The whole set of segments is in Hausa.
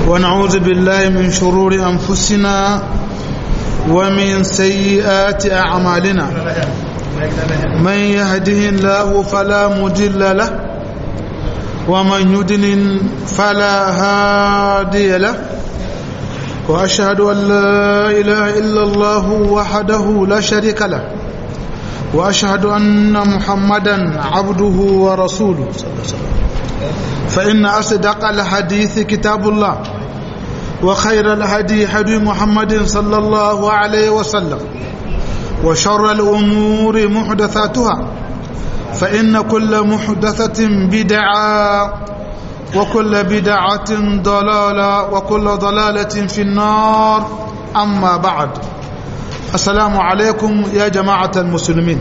ونعوذ بالله من شرور أنفسنا ومن سيئات أعمالنا من يهده الله فلا مضل له ومن يضلل فلا هادي له وأشهد أن لا إله إلا الله وحده لا شريك له وأشهد أن محمدا عبده ورسوله صلى الله عليه وسلم فإن أصدق الحديث كتاب الله وخير الهدي هدي محمد صلى الله عليه وسلم وشر الأمور محدثاتها فإن كل محدثة بدعة وكل بدعة ضلالة وكل ضلالة في النار أما بعد السلام عليكم يا جماعة المسلمين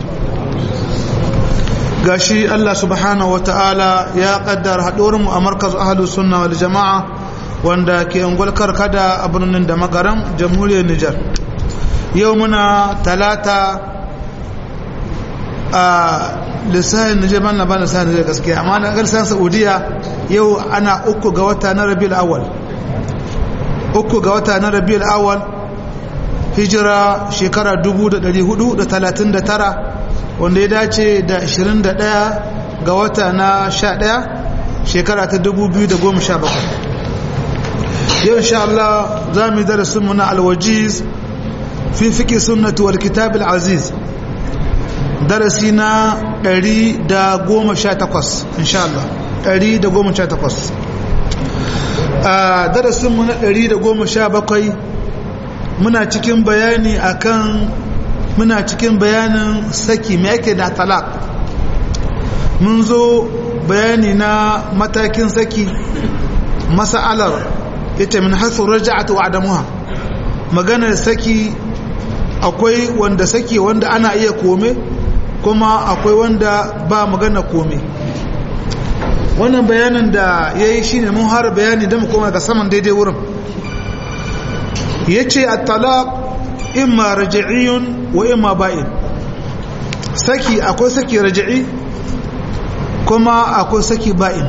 gashi Allah subhanahu wa ta'ala ya kaddar mu a markaz ahalus sunna wal jama'a wanda ke ungulkar kada a birnin da magaram jamhuriyar Nijar yau muna talata a lissahin Nijar ban na ba lissahin Nijar gaskiya amma na garsan Saudiya yau ana uku ga wata na Rabiul Awwal uku ga wata na Rabiul Awwal hijira shekara 1439 wanda ya dace da 21 ga wata na 11 shekara ta 2017 yau insha Allah za mu yi darasinmu na alwajiz fi fiki sunnatu wal kitab aziz darasi na 118 insha Allah 118 a darasinmu na 117 muna cikin bayani akan muna cikin bayanin saki mai ake da talak mun zo bayani na matakin saki masa'alar ita min hasu raja'atu wa adamuha maganar saki akwai wanda saki wanda ana iya kome kuma akwai wanda ba magana kome wannan bayanin da ya yi shi ne mun har bayani da mu koma ga saman daidai wurin ya ce a talak imma raji'iyun wa imma ba'in saki akwai saki raji'i kuma akwai saki ba'in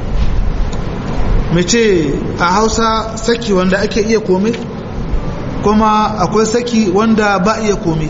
mace a hausa saki wanda ake iya kome kuma akwai saki wanda ba iya kome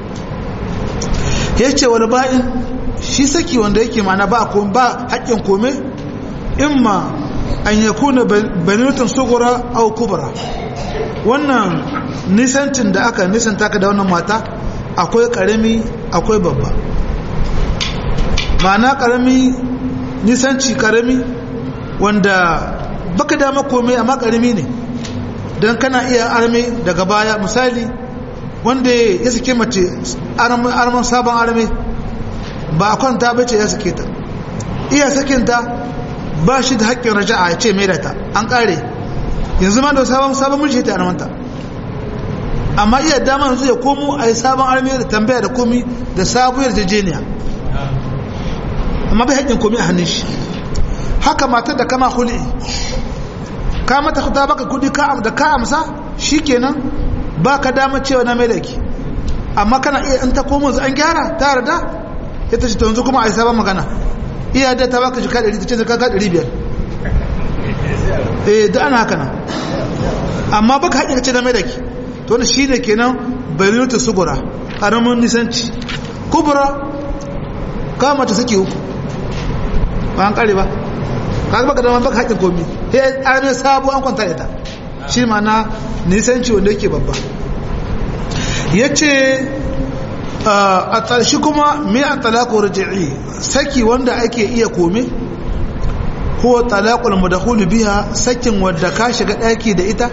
ya ce wani ba'in shi saki wanda yake mana ba ba haƙƙin kome imma an yakuna banitun sugura au kubra wannan nisancin da aka nisanta ka da wannan mata akwai karami akwai babba ma'ana karami nisanci karami wanda baka dama komai amma karami ne don kana iya arme daga baya misali wanda ya sake mace arman sabon arme ba a kwanta bace ya sake ta iya sakinta ba shi da haƙƙin raja'a ya ce mai da ta an ƙare yanzu ma da sabon sabon mulki ta armanta amma iya dama yanzu ya komo a yi sabon armi da tambaya da komi da sabuwar jejeniya amma bai haƙƙin komi a hannun shi haka matar da kama huli ka mata ta baka kudi da ka amsa shi kenan ba ka dama cewa na mai da ki amma kana iya in ta komo an gyara ta yarda ya ta ce ta yanzu kuma a yi sabon magana iya da ta baka jika 100 ta ce ka 500 eh da ana haka nan amma baka haƙƙin ce na mai da ki to wani shi ne kenan bayyanta sugura ƙaramin nisanci kubura kama ta suke uku ba an ƙare ba ka baka da baka haƙin komi ya arme sabu an kwanta ita shi mana nisanci wanda yake babba ya ce a shi kuma mai a talako raji'i saki wanda ake iya kome ko talakul mudahulu biya sakin wadda ka shiga ɗaki da ita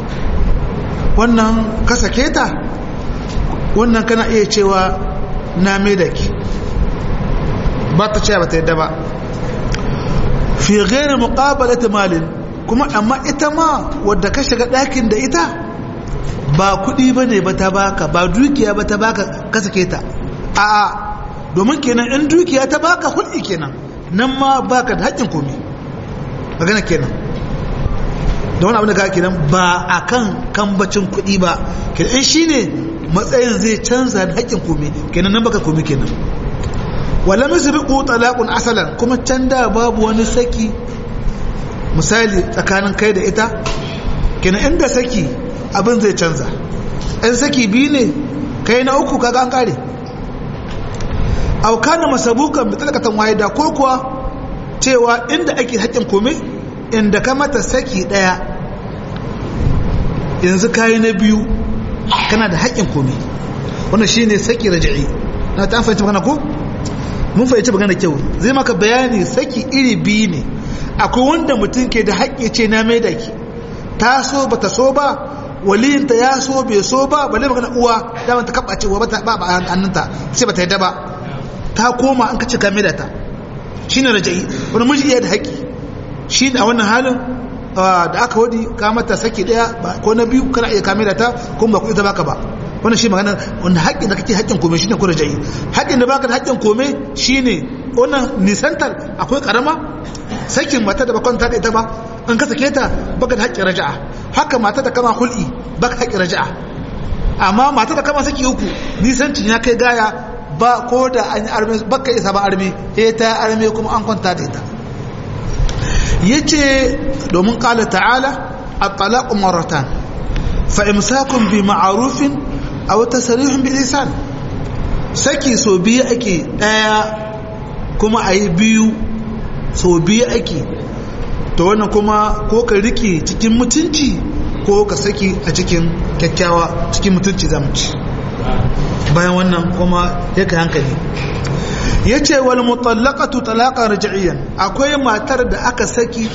wannan ka sake ta wannan kana iya cewa na mai da ki ba ta cewa ba ta yadda ba fi gairi muƙabalata malin kuma amma ita ma wadda ka shiga ɗakin da ita ba kuɗi ba ne ba ta baka ba dukiya ba ta baka ka sake ta a'a domin kenan in dukiya ta baka hulɗi kenan nan ma baka da haƙƙin komi magana kenan da wani abin da ka kenan ba a kan kambacin kuɗi ba kenan shi ne matsayin zai canza da haƙƙin komi kenan nan baka komi kenan wala misbiqu talaqun asalan kuma can da babu wani saki misali tsakanin kai da ita kenan inda saki abin zai canza in saki biyu ne kai na uku kaga an kare aukana masabukan bitalakatan wahida ko kuwa cewa inda ake haƙƙin kome inda ka mata saki ɗaya yanzu kayi na biyu kana da haƙƙin kome wannan shine saki raja'i na ta fahimci magana ko mun fahimci magana kyau zai maka bayani saki iri biyu ne akwai wanda mutum ke da haƙƙi ce na mai da ki ta so ba ta so ba waliyinta ya so bai so ba balle magana uwa dama ta kaba cewa ba ta ba hannunta sai ba ta yadda ba ta koma an kace ka mai da ta shine raja'i wani miji iya da haƙƙi shi a wannan halin da aka wadi ka mata saki daya ko na biyu kana iya kame da ta kuma ba kuɗi ta baka ba wannan shi magana wanda haƙƙin da kake haƙƙin kome shine ko raja'i haƙƙin da baka da haƙƙin kome shine wannan nisantar akwai karama sakin mata da bakon ta ita ba an ka sake ta baka da haƙƙin raja'a haka mata da kama hul'i baka haƙƙin raja'a amma mata da kama saki uku nisancin ya kai gaya ba ko da an yi arme baka isa ba arme eh ta arme kuma an kwanta da ita yace domin qala ta'ala at-talaqu marratan fa imsakun bi ma'rufin aw tasrihun bi ihsan saki so biyu ake daya kuma ayi biyu so biyu ake to wannan kuma ko ka rike cikin mutunci ko ka saki a cikin kyakkyawa cikin mutunci zamuci bayan wannan kuma ya kai hankali ya ce wal mutallaqatu talaqan raj'iyan akwai matar da aka saki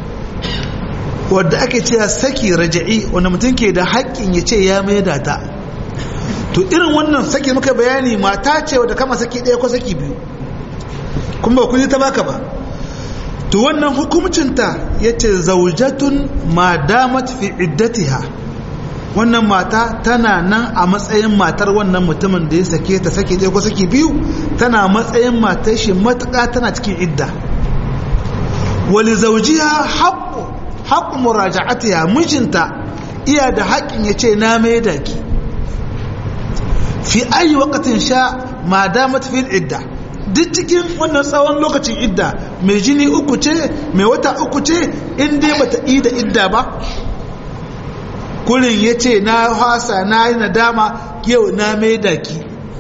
wadda ake cewa saki raj'i wanda mutum ke da haƙƙin ya ce ya maida ta to irin wannan saki muka bayani mata ce wadda kama saki ɗaya ko saki biyu kuma ba kun ta baka ba to wannan hukumcinta ya ce zaujatun ma damat fi iddatiha wannan mata tana nan a matsayin matar wannan mutumin da ya sake ta sake ɗaya ko sake biyu tana matsayin matar shi matuƙa tana cikin idda wali zaujiya haƙƙo haƙƙo muraja'atiya mijinta iya da haƙƙin ya ce na mai da ki fi ayi wakatin sha ma damat fil idda duk cikin wannan tsawon lokacin idda mai jini uku ce mai wata uku ce in dai bata yi da idda ba kurin ya ce na hasa na yi nadama yau na mai daki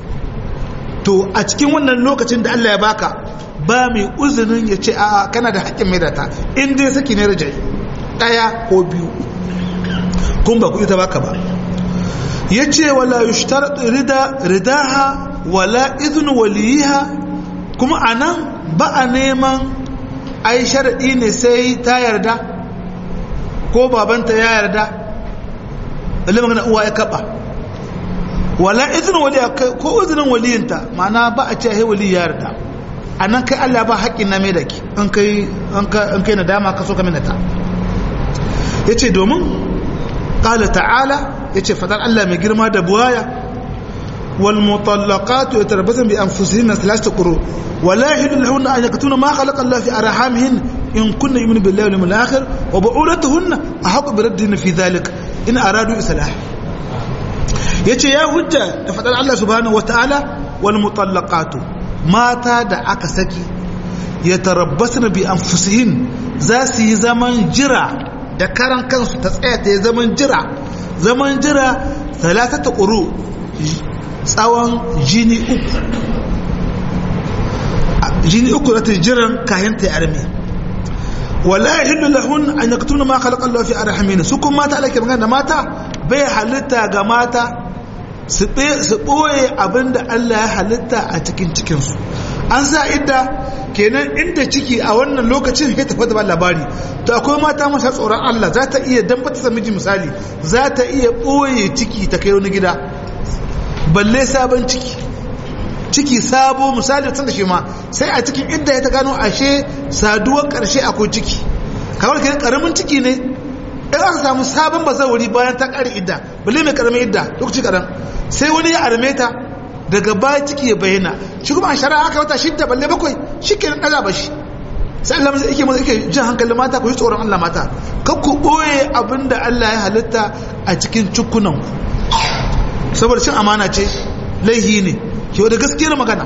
to a cikin wannan lokacin da Allah ya baka ba mai uzunin ya ce a kana da haƙƙin mai data in dai saki ne rajai ɗaya ko biyu kun ba kuɗi ta baka ba ya ce wala yushtar rida ridaha wala izin waliyiha kuma a nan ba a neman ai sharaɗi ne sai ta yarda ko babanta ya yarda balle magana uwa ya kaba wala izinin wali ko izinin waliyinta ma'ana ba a ce ai wali ya yarda anan kai Allah ba haƙƙin na mai da ki an kai an kai nadama ka so ka minata yace domin qala ta'ala yace fadar Allah mai girma da buwaya wal mutallaqatu yatarabbasna bi anfusihinna thalathata quru wala yahillu lahunna an yaktuna ma khalaqa Allah fi arhamihin in kunna yu'minu billahi wal yawmil akhir wa bu'ulatuhunna ahqqu bi raddihinna fi dhalik in aradu islah yace ya hujja da fadar Allah subhanahu wataala wal mutallaqatu mata da aka saki yatarabbasna bi anfusihin za su yi zaman jira da karan kansu ta tsaya ta yi zaman jira zaman jira talatata quru tsawon jini uku jini uku da ta jiran kayan ta arme wala yahillu lahun an yaktuna ma khalaqa Allah fi arhamin su kuma mata alake magana da mata bai halitta ga mata su ɓoye abinda Allah ya halitta a cikin cikinsu an sa idda kenan inda ciki a wannan lokacin ya tafi da labari to akwai mata masa tsoron Allah za ta iya dan bata miji misali za ta iya ɓoye ciki ta kai wani gida balle sabon ciki ciki sabo misali tun da shi ma sai a cikin idda ya ta gano ashe saduwar ƙarshe akwai ciki kamar kenan ƙaramin ciki ne in aka samu sabon bazawari bayan ta ƙari idda balle mai ƙaramin idda lokaci ƙaran sai wani ya arme ta daga baya ciki ya bayyana shi kuma a shari'a aka wata shidda balle bakwai shi ke ɗaga ba shi sai Allah mai yake yake jin hankalin mata ku yi tsoron Allah mata kan ku ɓoye abin da Allah ya halitta a cikin cikunan saboda cin amana ce laihi ne ke wadda gaskiyar magana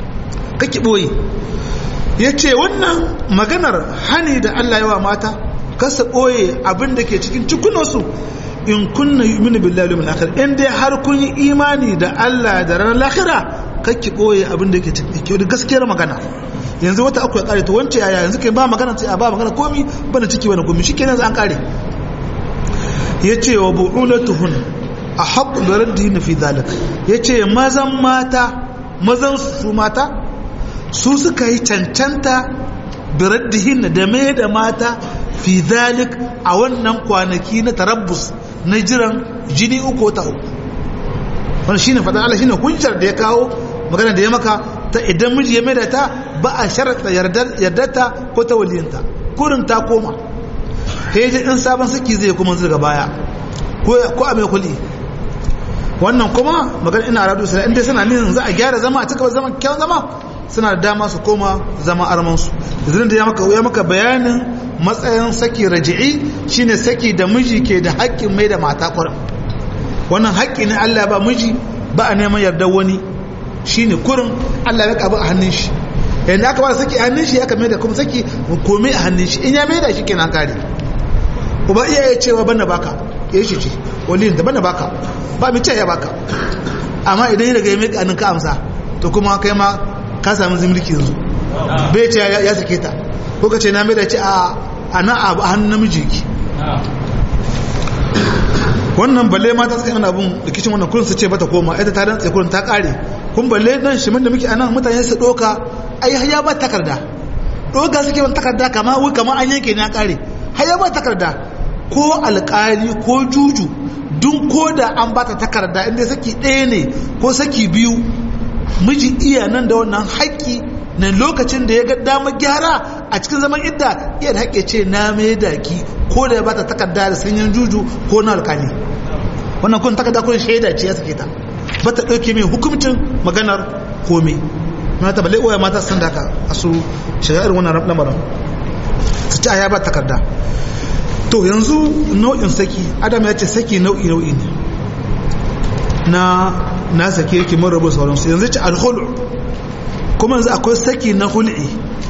kake ɓoye ya ce wannan maganar hani da Allah yawa mata kasa ɓoye abin da ke cikin cikunansu in kunna yu'minu billahi wal akhir in dai har kun yi imani da Allah da ranar lahira kakki ɓoye abin da ke cikin gaskiyar magana yanzu wata akwai kare to wance yaya yanzu kai ba magana sai a ba magana komi bana ciki bana komi shikenan an kare yace wa bu'ulatuhun a haqqu bi raddihin fi zalik yace mazan mata mazan su mata su suka yi cancanta bi raddihin da mai da mata fi zalik a wannan kwanaki na tarabbus na jiran jini uku ta uku wannan shine fadan Allah shine hujjar da ya kawo magana da ya maka ta idan miji ya maida ta ba a sharaɗa yardarta ko ta waliyanta kurin ta koma heji in sabon saki zai kuma daga baya ko a mai kuli wannan kuma magana ina radu sai inda suna nin za a gyara zama a cika zama kyawun zama suna da dama su koma zama armansu idan da ya maka ya maka bayanin matsayin saki raji'i shine saki da miji ke da haƙƙin mai da mata kurin wannan haƙƙi ne Allah ba miji ba a neman yardar wani shine kurin Allah ya kaba a hannun shi yanda aka ba saki a hannun shi aka mai da kuma saki komai a hannun shi in ya mai da shi kenan kare uba iya ya cewa bana baka ya shi ce waliyin da bana baka ba mu ce ya baka amma idan ya daga ya mai kanin ka amsa to kuma kai ma ka samu zimriki yanzu bai ce ya sake ta ko ka ce na mai da ce a ana a hannun namiji ki wannan balle mata suka yi abun rikicin wannan kurin su ce bata koma ita ta dan kurin ta kare kun balle nan shimin da muke anan mutane su doka ai ya ba takarda doka suke ban takarda kama wai kama an yanke na kare har ya ba takarda ko alƙali ko juju dun ko da an bata takarda inda saki ɗaya ne ko saki biyu miji iya nan da wannan haƙƙi na lokacin da ya ga damar gyara a cikin zaman idda iya da haƙƙe ce na mai daki ko da ya bata takarda da sanyin juju ko na alƙali wannan kun takarda kun shaida ce ya sake ta ba ta ɗauke mai hukumcin maganar komai na ta balle oya mata sun daka a su shari'ar wannan lamarin su ci a ya ba takarda to yanzu nau'in saki adam ya ce saki nau'i nau'i ne na na sake yake mun rabu sauransu yanzu ci alhulu kuma yanzu akwai saki na hul'i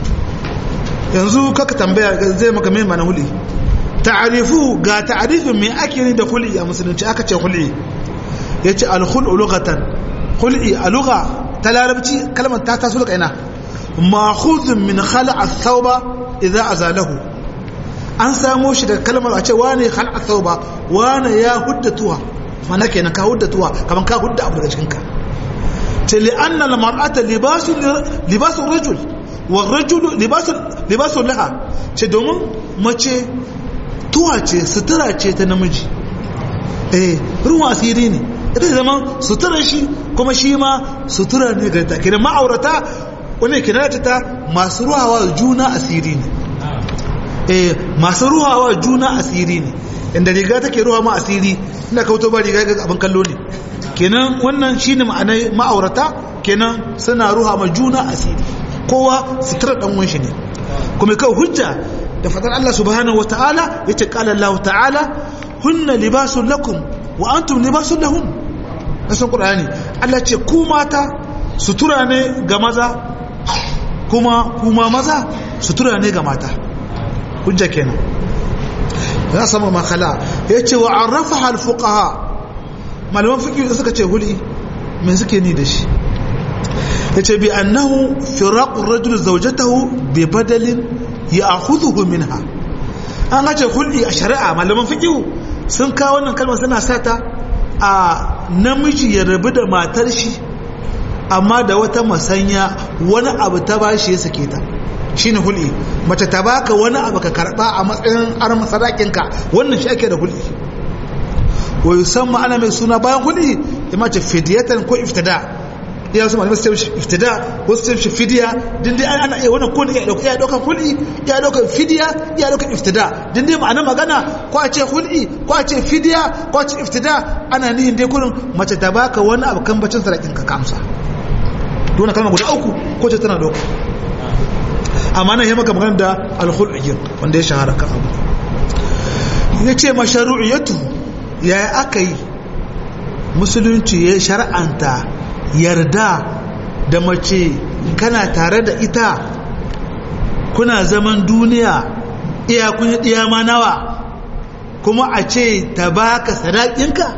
yanzu kaka tambaya zai maka mai mana hul'i ta'arifu ga ta'arifin mai ake ni da hul'i a musulunci aka ce hul'i ya ce alhulu lugatan hul'i a lugha ta larabci kalmar ta taso daga ina ma'khuzun min khala'a thawba idza azalahu an samo shi daga kalmar a ce wane khala'a thawba wane ya huddatuwa mana kenan ka huddatuwa kaman ka hudda abu daga cikin ka ce li'anna al-mar'ata libasu libasu rajul wa rajul libasu libasu laha ce domin mace tuwa ce sutura ce ta namiji eh ruwan asiri ne ita zama sutura shi kuma shi ma sutura ne ga ta kenan ma'aurata wani kina ta masu ruhawa juna asiri ne eh masu ruhawa juna asiri ne inda riga take ruwa ma asiri ina kauto ba riga ga abin kallo ne kenan wannan shine ma'anai ma'aurata kenan suna ruha ma juna asiri kowa sutura dan uwan shi ne kuma kai hujja da fadar Allah subhanahu wataala yace qala Allah ta'ala hunna libasun lakum wa antum libasun lahum kasan qur'ani Allah ce ku mata sutura ne ga maza kuma kuma maza sutura ne ga mata hujja kenan ya sama makala yace wa arrafaha alfuqaha malaman fiqh suka ce huli me suke ni da shi yace bi annahu firaqu ar-rajul zawjatahu bi badalin ya'khudhuhu minha an ce huli a shari'a malaman fiqh sun kawo wannan kalmar suna sata a namiji ya rabu da matar shi amma da wata masanya wani abu ta bashi ya sake ta shine hul'i mace ta baka wani abu ka karba a matsayin arma sadakinka wannan shi ake da hul'i wa yusamma ana mai suna bayan hul'i ya mace fidiyatan ko iftada ya su malamai sai iftida wasu sai shi fidiya din dai ana iya wannan ko ne ya dauka ya dauka hul'i ya dauka fidiya ya dauka iftida din dai ma'ana magana ko a ce hul'i ko a ce fidiya ko a ce iftida ana nihin dai kurin mace ta baka wani abu kan bacin sadakinka ka amsa dole kalma guda uku ko ce tana dauka amma nan ya maka magana da alhul'iyar wanda ya shahara kan abu ya ce masharu'iyatu ya yi aka yi musulunci ya shar'anta yarda da mace kana tare da ita kuna zaman duniya iya kun yi ɗiya ma nawa kuma a ce ta baka sadakinka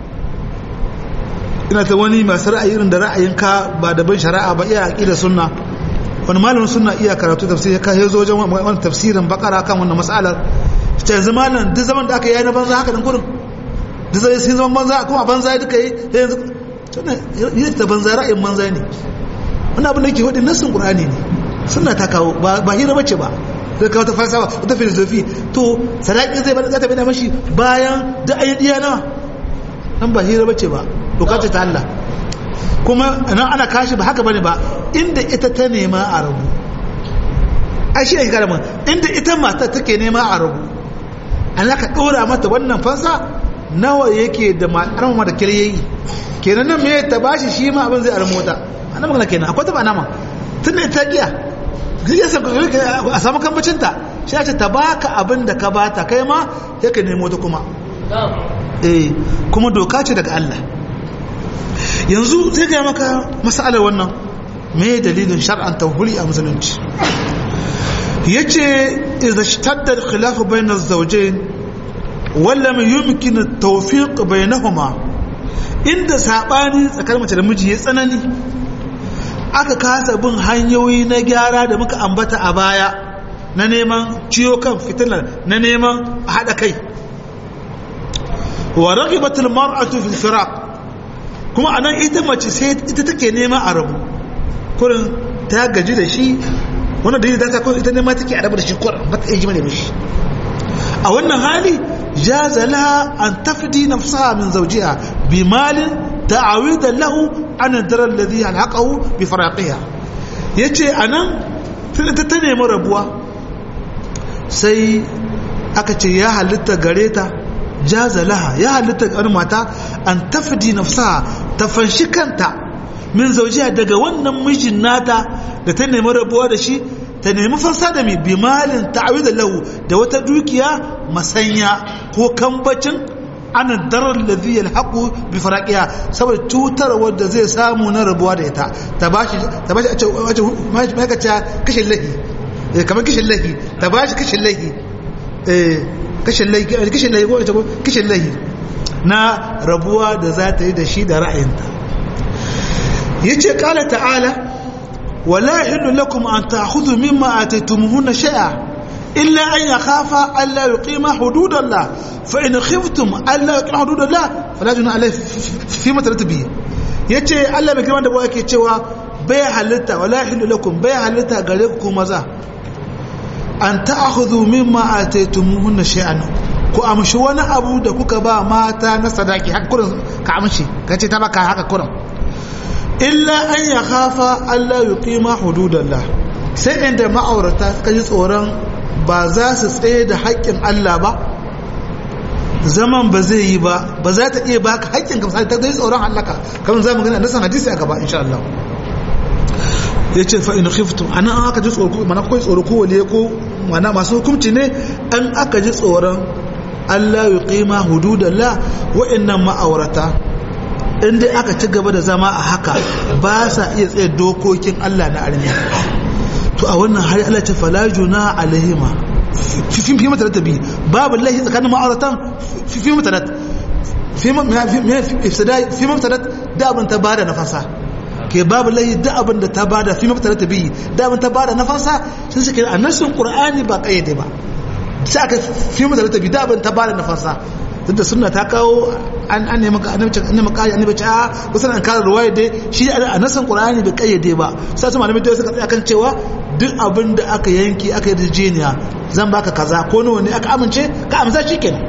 ina ta wani masu ra'ayi irin da ra'ayinka ba da ban shari'a ba iya aƙida sunna wani malamin sunna iya karatu tafsir ya kai zo wajen wani tafsirin bakara kan wannan mas'alar ta yanzu malam duk zaman da aka yi na banza haka nan gurin duk zai sun zaman banza kuma banza duka yi yanzu yi ta banza ra'ayin banza ne wani abin da yake wadin nassin qur'ani ne sunna ta kawo ba hira bace ba zai kawo ta falsafa wata filosofi to sadaki zai bada zata bada mashi bayan da ayi diya nawa nan ba hira bace ba doka ce ta Allah kuma nan ana kashi ba haka bane ba inda ita ta nema a rabu ai shi ne karamin inda ita mata take nema a rabu an ka dora mata wannan fansa nawa yake da ma'anar ma da kiryayi kenan nan me ta bashi shi ma abin zai almota ana magana kenan akwai ta ba nama tunda ita giya a samu kambacinta shi ya ce ta baka abin da ka bata kai ma ya ka nemo ta kuma eh kuma doka ce daga Allah yanzu zai gaya maka masalar wannan me dalilin shar'an tawhuli a musulunci ya ce idan shtadda khilafu bayan zaujin walla mai yumkin tawfiq bainahuma inda sabani tsakanin mace da miji ya tsanani aka kasa bin hanyoyi na gyara da muka ambata a baya na neman ciyo kan fitilar na neman haɗa kai wa ragibatul mar'atu fil firaq kuma anan ita mace sai ita take nema a rabu kurin ta gaji da shi wannan dalili da ta kuma ita nema take a rabu da shi kurin ba ta iya jima da shi a wannan hali jaza laha an tafdi nafsaha min zawjiha bi malin ta'awidan lahu an darar alladhi alhaqahu bi faraqiha yace anan ta ta nemi rabuwa sai aka ce ya halitta gare ta jaza laha ya halitta ga mata an tafdi nafsaha ta fanshi kanta min zawjiha daga wannan mijin nata da ta nemi rabuwa da shi ta nemi fansa da mai bimalin ta'awidan lahu da wata dukiya masanya ko kambacin ana darar ladhi yalhaqu bi faraqiha saboda cutar wanda zai samu na rabuwa da ita ta bashi ta bashi a ce wace mai kace kashin lahi eh kamar kashin lahi ta bashi kashin lahi eh kashin lahi kashin lahi ko ita ko kashin lahi na rabuwa da za ta yi da shi da ra'ayinta yace qala ta'ala wala yahillu lakum an ta'khudhu mimma ataytumuhunna shay'a إلا أن يخافا ألا يقيما حدود الله فإن خفتم ألا يقيما حدود الله فلا جناح عليه فيما ترتب به yace Allah mai girman da bawa yake cewa bai halitta wala hilu lakum bai halitta gare ku maza an ta'khudhu mimma ataytumuhunna shay'an ku amshi wani abu da kuka ba mata na sadaki haka kurin ka amshi kace ta baka haka kurin illa an yakhafa alla yuqima hududallah sai inda ma'aurata kaji tsoron ba za su tsaye da haƙƙin Allah ba zaman ba zai yi ba ba za ta iya baka haƙƙin ka misali ta zai tsoron halaka kamar za mu gani a nasan hadisi a gaba insha Allah ya ce fa in khiftum anan an aka ji tsoro mana kai tsoro ko waliye ko mana masu hukunci ne an aka ji tsoron Allah ya qima hududallah wa'annan ma'aurata in dai aka ci gaba da zama a haka ba sa iya tsaye dokokin Allah na armiya to a wannan hari Allah ce fala juna alaihima fi fi mata da bi babu lahi tsakanin ma'auratan fi fi mata da fi ifsada fi mata da abin ta bada nafasa ke babu lahi da abin da ta bada fi mata da bi da abin ta bada nafasa sun suke a nasin qur'ani ba kayyade ba sai aka fi mata da bi da abin ta bada nafasa tunda sunna ta kawo an an nemi annabi annabi kai annabi ta kusan an kare ruwaya dai shi a nasan qur'ani bai kayyade ba sai su malamai dai suka tsaya kan cewa duk abin da aka yanki aka yi rijeniya zan baka kaza ko nawa ne aka amince ka amsa shikenan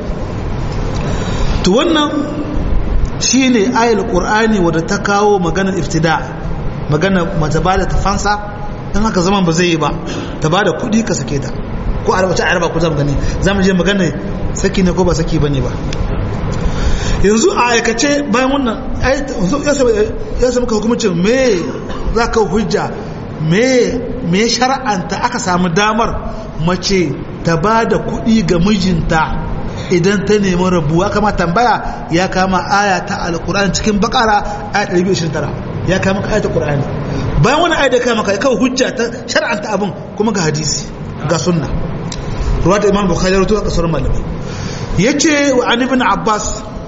to wannan shine ayal qur'ani wadda ta kawo maganar iftida magana mace ba da tafansa dan haka zaman ba zai yi ba ta ba da kuɗi ka sake ta ko a wace araba ku zama gani zamu je magana saki ne ko ba saki bane ba yanzu a aikace bayan wannan ya sami ka hukumcin me za ka hujja me me shar'anta aka samu damar mace ta ba da kuɗi ga mijinta idan ta nemi rabuwa kama tambaya ya kama aya ta alkur'ani cikin bakara aya 229 ya kama aya ta qur'ani bayan wani aya da kama ka kawai hujja ta shar'anta abin kuma ga hadisi ga sunna ruwa da imam bukhari rawaito a kasar malamai yace wa an ibn abbas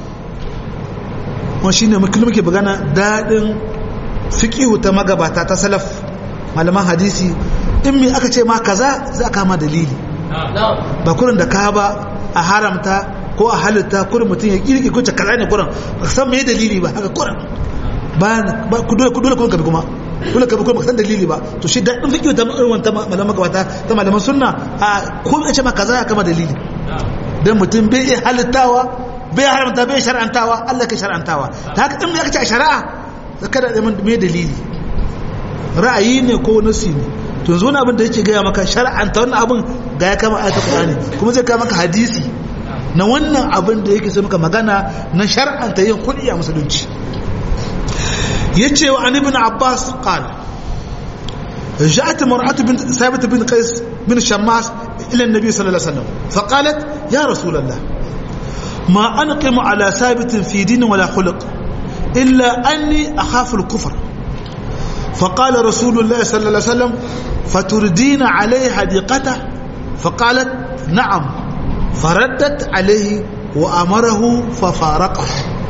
wa shine mutum muke bagana dadin fiqihu ta magabata ta salaf malaman hadisi in me aka ce ma kaza za ka ma dalili ba kurin da ka ba a haramta ko a halitta kurin mutum ya kirki ko kaza ne kurin ba san me dalili ba haka kurin ba ku dole ku dole kun kabi kuma dole kabi kuma san dalili ba to shi da fiqh ta irin wanta malaman magabata ta malaman sunna a ko ce ma kaza ya kama dalili dan mutum bai iya halittawa bai haramta bai shar'antawa Allah ka shar'antawa ta haka in aka ce a shari'a kada da me dalili ra'ayi ne ko nasi ne to yanzu wani abin da yake gaya maka shar'anta wannan abin ga ya kama ayatul qur'ani kuma zai kama maka hadisi na wannan abin da yake sai maka magana na shar'anta yin kudi a musulunci yace wa an ibn abbas qala جاءت امرأة بنت ثابت بن قيس بن شماس إلى النبي صلى الله عليه وسلم فقالت يا رسول الله ما أنقم على ثابت في دين ولا خلق إلا أني أخاف الكفر فقال رسول الله صلى الله عليه وسلم فتردين عليه حديقته فقالت نعم فردت عليه وأمره ففارقه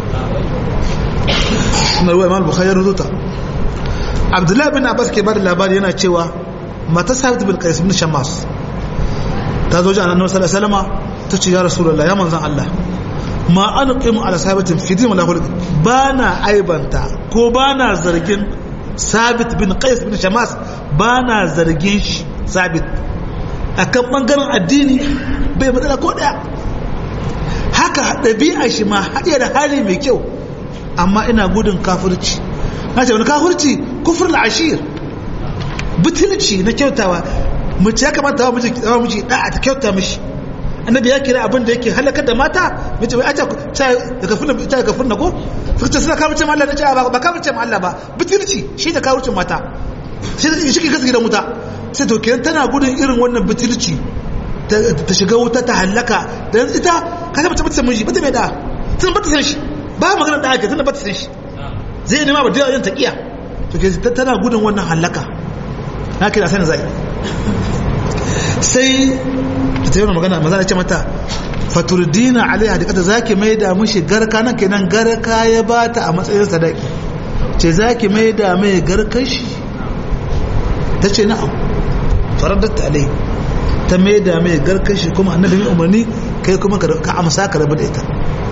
نروي إمام البخاري ردوتا عبد الله بن عباس كبار الأبار yana cewa mata sabit bin qais bin shammas ta zo jana annabi sallallahu alaihi wasallam ta ce ya rasulullah ya manzon Allah ma anqimu ala sabitin fi din wala khuluq bana aibanta ko bana zargin sabit bin qais bin shamas bana zargin shi sabit akan bangaren addini bai matsala ko daya haka ɗabi'a shi ma haɗe da hali mai kyau amma ina gudun kafirci na ce wani kafirci kufur ashir butulci na kyautawa mace ya kamata wa miji da'a ta kyauta mishi annabi ya kira abin da yake halakar da mata mace bai aca ta kafin ta kafin na ko suka ce suna kafirce Allah da ce ba kafirce Allah ba butulci shi da kafirce mata shi da shi ke kasu gidan wuta sai to kenan tana gudun irin wannan butulci ta shiga wuta ta halaka dan ita ka ga mace bata san miji bata mai da tun bata san shi ba magana da ake tun bata san shi zai nema ba da yin taqiya to ke tana gudun wannan halaka na kira sanin zai sai ta yi magana maza da ce mata faturdina alaiha da kata zaki mai da mushi garka nan kenan garka ya bata a matsayin sadaki ce zaki mai da mai garkar shi ta ce na'am faradatta alai ta mai da mai garkar shi kuma annabi mai umarni kai kuma ka amsa ka rabu da ita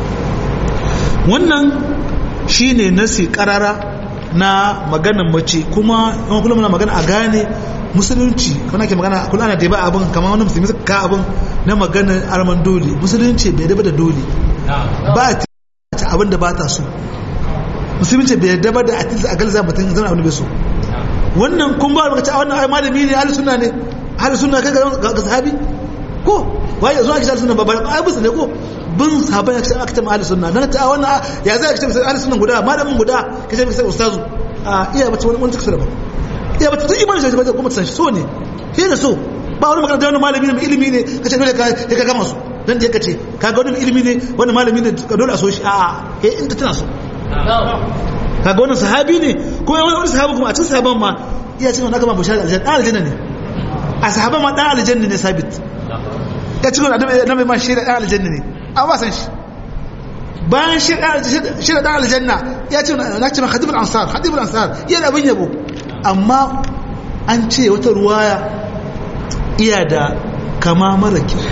wannan shine nasi karara na maganan mace kuma yawan kullum na magana a gane musulunci kuna ke magana kula ana ba abin kamar wani musulmi suka ka abin na maganar arman dole musulunci bai daba da dole ba a ta abin da ba ta so musulunci bai daba da a tilsa a galza mutum zama abin da bai so wannan kun ba lokaci a wannan ai malami ne ahli sunna ne ahli sunna kai ga sahabi ko wai yanzu ake ahli sunna ba ba ai musu ne ko bin sahaban ya ce aka ce ahli sunna dan ta wannan ya zai aka ce ahli sunna guda malamin guda kace sai ustazu a iya bace wani wani tsara ba iya bace tun imani sai ba kuma san shi so ne sai da so ba wani magana da wani malami ne mai ilimi ne kace dole ka ka gama su dan da kace ka ga wani ilimi ne wani malami ne ka dole a so shi a eh inda tana so kaga wannan sahabi ne ko wani sahabi kuma a cikin sahaban ma iya cikin wannan gama bushara aljanna dan aljanna ne a sahaban ma dan aljanna ne sabit ta cikin annabi ma shi da dan aljanna ne an ba san shi bayan shi da dan aljanna ya ce na ce khadimul ansar khadimul ansar yana abin yabo amma an ce wata ruwaya iya da kama mara kyau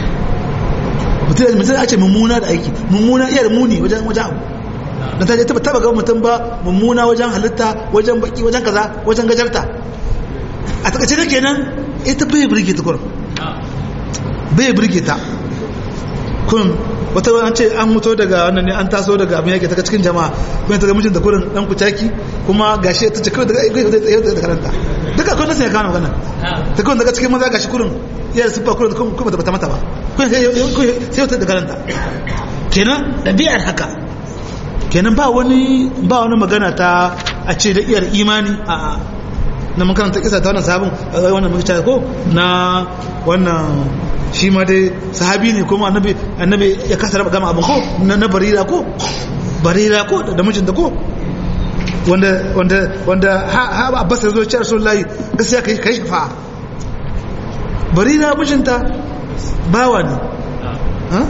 mutum ya ce mummuna da aiki mummuna iya da muni wajen wajen abu da ta je taba taba ga mutum ba mummuna wajen halitta wajen baki wajen kaza wajen gajarta a takaice da kenan ita bai birge ta kurin bai birge ta kun wata wani ce an mutu daga wannan ne an taso daga abin yake ta cikin jama'a kuma ta ga mijin da kurin dan kucaki kuma gashi ta ce kawai daga aikai zai tsaye da karanta duka akwai nasu ya kawo magana ta kawai daga cikin maza gashi kurin iya da siffa kurin kuma ta bata mata ba kuma sai wata da karanta kenan ɗabi'ar haka kenan ba wani ba wani magana ta a ce da iyar imani a na makaranta kisa ta wannan sahabin wannan muka ko na wannan shi ma dai sahabi ne kuma annabi annabi ya kasa raba gama abin ko na barira ko barira ko da mijinta ko wanda wanda wanda ha ha abbas ya zo ya ce rasulullahi gaskiya kai kai shafa barira mijinta bawa ne ha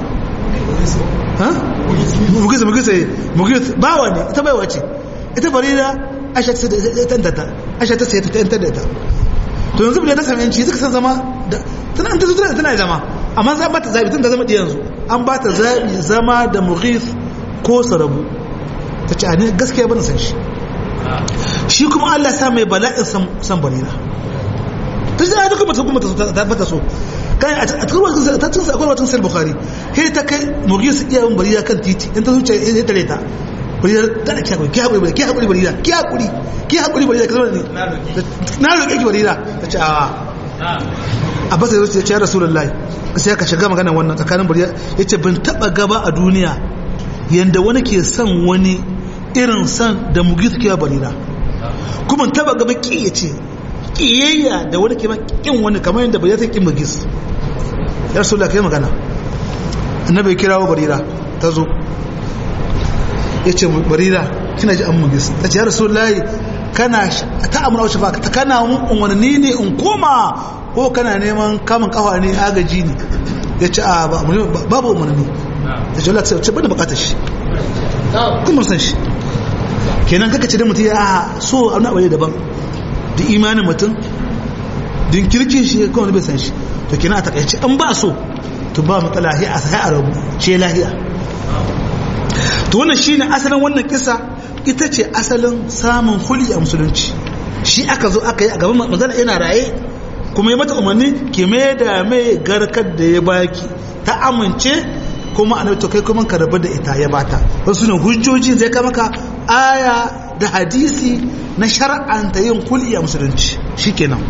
ha mugisa mugisa mugisa bawa ne ita baiwa ce ita barira aisha ta tanta ta aisha ta sai ta tanta da ta to yanzu bude ta sami yanci suka san zama tana ta zuwa tana zama amma za ba ta zabi tun da zama diyan yanzu an ba ta zabi zama da mughis ko sarabu ta ce a ne gaskiya bana san shi shi kuma Allah sa mai bala'in san barira ta ce a duka mata kuma ta bata so kai a cikin wasu ta cin sa akwai wata sai bukhari kai ta kai mughis iya yin barira kan titi in ta zuciya ya tare ta barira ta da kiyakuri ki hakuri ki hakuri barira ki hakuri ki hakuri barira ka zama ne na roƙe ki barira ta ce a abbas ya ce ya rasulullahi sai ka shiga magana wannan tsakanin barira yace ban taba gaba a duniya yanda wani ke son wani irin san da mughis ke barira kuma taba gaba ki yace kiyayya da wani ke kin wani kamar yadda barira ta kin mughis ya rasulullahi kai magana annabi kirawo barira ta zo ya ce barira kina ji an mugis ta ce ya rasulullahi kana ta amina wace ba ta kana umarni ne in koma ko kana neman kamun kafa ne agaji ne ya ce a babu umarni ta ce Allah ta ce bada bukatar shi kuma san shi kenan kaka ce da mutum ya so a wani daban da imanin mutum din kirkin shi kawai bai san shi to kenan a takaice an ba so to ba matsala a sai a rabu ce lahiya to wannan shine asalin wannan kisa ita ce asalin samun huli a musulunci shi aka zo aka yi a gaban manzana yana raye kuma ya mata umarni ki mai da mai garkar da ya baki ta amince kuma a to kai kuma ka rabu da ita ya bata wasu ne hujjoji zai kama ka aya da hadisi na shar'anta yin huli a musulunci shikenan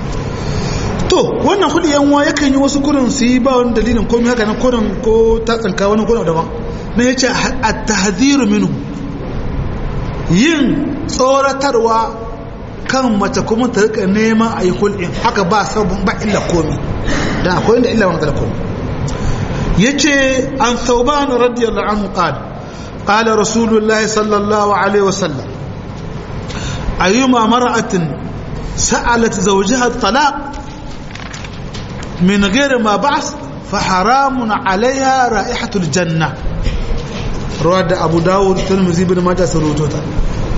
to wannan huli yan wa yakan yi wasu kurin su yi ba wani dalilin komai haka na kurin ko ta tsanka wani kurin daban na ya ce a tahziru minu yin tsoratarwa kan mace kuma ta rika neman a yi hulɗin haka ba sabon ba illa komi da akwai inda illa wani da komi ya ce an sauban radiyallahu anhu qala qala rasulullah sallallahu alaihi wasallam ayyuma mar'atin sa'alat zawjaha talaq min ghairi ma ba's fa haramun alaiha ra'ihatul janna ruwa da abu dawud tirmidhi bin majah sun rawaito ta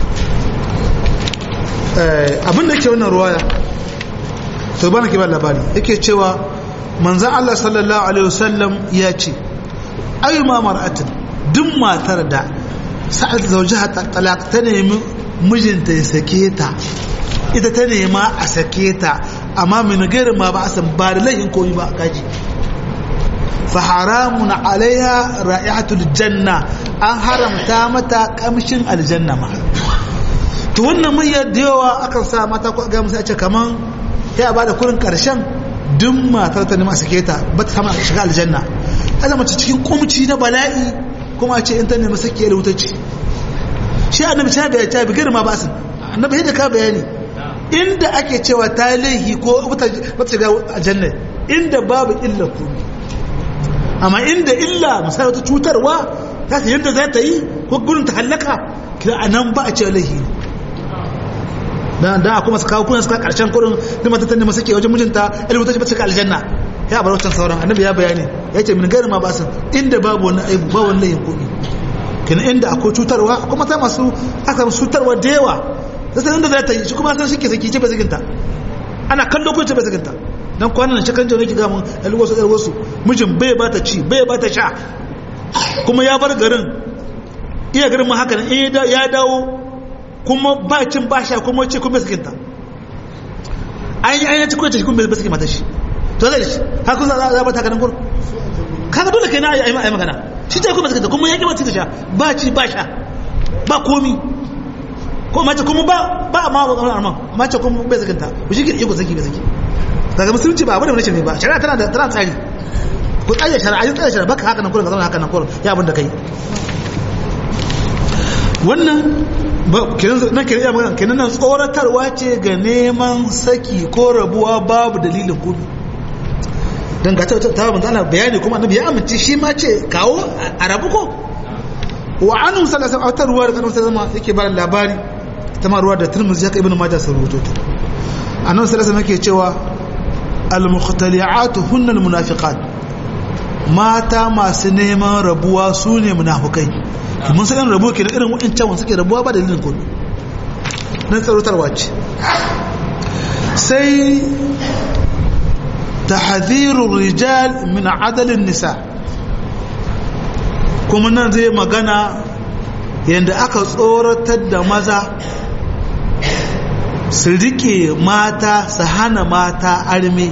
abin da ke wannan ruwaya to bana ke ba labari yake cewa manzon Allah sallallahu alaihi wasallam ya ce ayyuma mar'atin duk matar da sa'ad zawjaha talaq ta nemi mijinta ya sake ta ita ta nema a sake ta amma min gairin ma ba a san ba da laifin koyi ba kaji fa haramun alaiha ra'ihatul janna an haramta mata kamshin aljanna ma to wannan muryar da yawa akan sa mata ko ga musu a ce kaman ya ba da kurin karshen duk matar ta nema sake ta ba ta samu shiga aljanna ana mace cikin kumci na bala'i kuma a ce in ta nemi sake da wuta ce shi annabi ta bayani ta bigar ma ba su annabi yadda ka bayani inda ake cewa ta laihi ko ba ta shiga aljanna inda babu illa komai amma inda illa misali wata cutarwa ta ta yadda za ta yi ko gurin ta hallaka kira a nan ba a ce laihi dan dan akwai masu kawo kuna suka karshen kurin da mata tanda masu ke wajen mijinta ilmu ta ce ba ta aljanna ya bar wancan sauran annabi ya bayani ya ce min gari ma ba su inda babu wani aibu ba wani laihin kuɗi kina inda akwai cutarwa akwai mata masu aka masu cutarwa da yawa da sanin da za ta yi shi kuma san shi ke saki ce ba zaginta ana kallo ko ce ba zaginta dan kwanan shi kan jawo ki ga mun alwasu alwasu mijin bai ba ta ci bai ba ta sha kuma ya bar garin iya garin ma haka ne ya dawo kuma ba cin ba sha kuma ce kuma sakinta an yi an yi cikin ce kuma bai sakin mata shi to zai shi har kun za ba ta ganin kur kaga dole kai na ayi ayi magana shi ce kuma sakinta kuma ya ki ba ta sha ba ci ba sha ba komi ko mace kuma ba ba ma ba mace kuma bai sakinta ku shi ki iko saki bai saki daga musulunci ba abin da nace ne ba shari'a tana da tana tsari ku tsaya shari'a yin tsaya shari'a baka haka nan kullum ka zama haka nan kullum ya abin da kai wannan ba kenan nan kenan ya magana kenan nan tsoratarwa ce ga neman saki ko rabuwa babu dalilin gudu dan ga ta ta mun ana bayani kuma annabi ya amince shi ma ce kawo a rabu ko wa anu sallallahu alaihi wasallam ruwa da annabi sallallahu alaihi yake ba labari ta ma ruwa da Tirmidhi ya kai ibn Majah sun rubuto ta annabi sallallahu alaihi wasallam yake cewa al-mukhtali'atu hunna al-munafiqat mata masu neman rabuwa su ne munafukai mun san irin rabuwa ke da irin wa'ancan wanda suke rabuwa ba dalilin kudu na tsarotarwa ce sai tahdhirur rijal min adalin nisa kuma nan zai magana yadda aka tsoratar da maza su rike mata su hana mata arme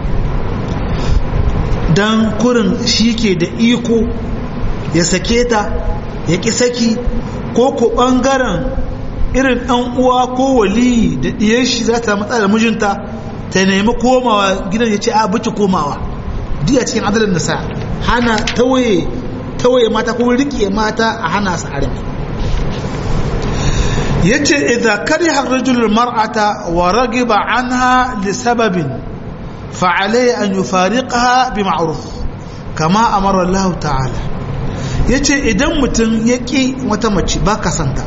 don kurin shi ke da iko ya sake ta ya ƙi saki ko ko ɓangaren irin ɗan uwa ko waliyi da ɗiyar shi za ta matsa da mijinta ta nemi komawa gidan ya ce a buki komawa duk a cikin adalin nasa hana tawaye tawaye mata ko riƙe mata a hana su arme yace idza kariha ar-rajulu al-mar'ata wa ragiba anha li sababin fa alayhi an yufariqaha bi ma'ruf kama amara Allah ta'ala yace idan mutum ya ki wata mace ba ka santa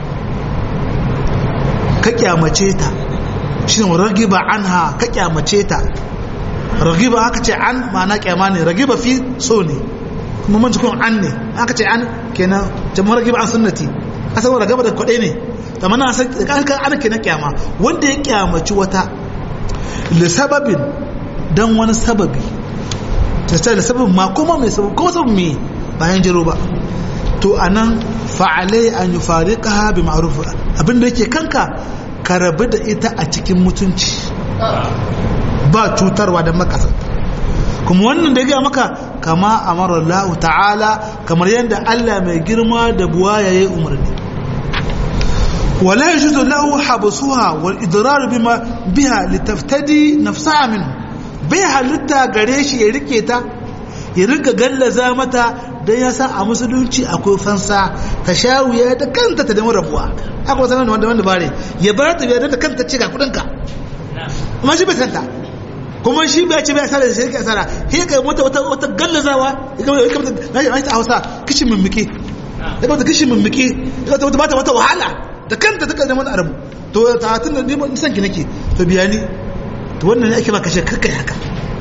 ka kyamace ta shine ragiba anha ka kyamace ta ragiba aka ce an ma'ana kyama ne ragiba fi so ne kuma mun kun an ne aka ce an kenan jama'ar ragiba an sunnati asan ragaba da kwadai ne amma na san kan ana kenan kyama wanda ya kyamaci wata li sababin dan wani sababi ta ce da sababin ma kuma mai sababi kuma sababin me bayan jiro ba to anan fa'alai an yufariqaha bi ma'ruf abinda yake kanka ka rabu da ita a cikin mutunci ba cutarwa da makasa kuma wannan da ya gaya maka kama amara Allah ta'ala kamar yadda Allah mai girma da buwa yayi umarni ولا يجوز له حبسها والإضرار بما بها لتفتدي نفسها منه بها لتا غريش يركيتا يرك gallaza mata dan ya sa a musulunci akwai fansa ta shawiya da kanta ta dama rabuwa akwai sanar da wanda wanda bare ya bar ta da kanta ce ga kudin ka amma shi bai santa kuma shi bai ce bai asara da shirka asara sai ka mata wata wata gallazawa ya ga ya kamata na ta Hausa kishin mimmike ya kamata kishin mimmike ya kamata wata wata wahala da kanta ta kalli mana arabu to ta tun da neman san ki nake to biya ni to wannan ne ake ba kashe kakkai haka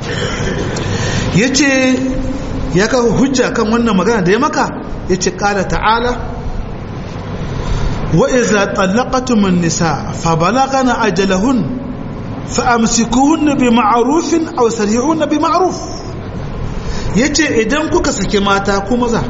yace ya ka hujja kan wannan magana da ya maka yace qala ta'ala wa idza talaqtum an-nisa fa balagana ajalahun fa amsikuhunna bi ma'rufin aw sarihunna bi ma'ruf yace idan kuka sake mata ko maza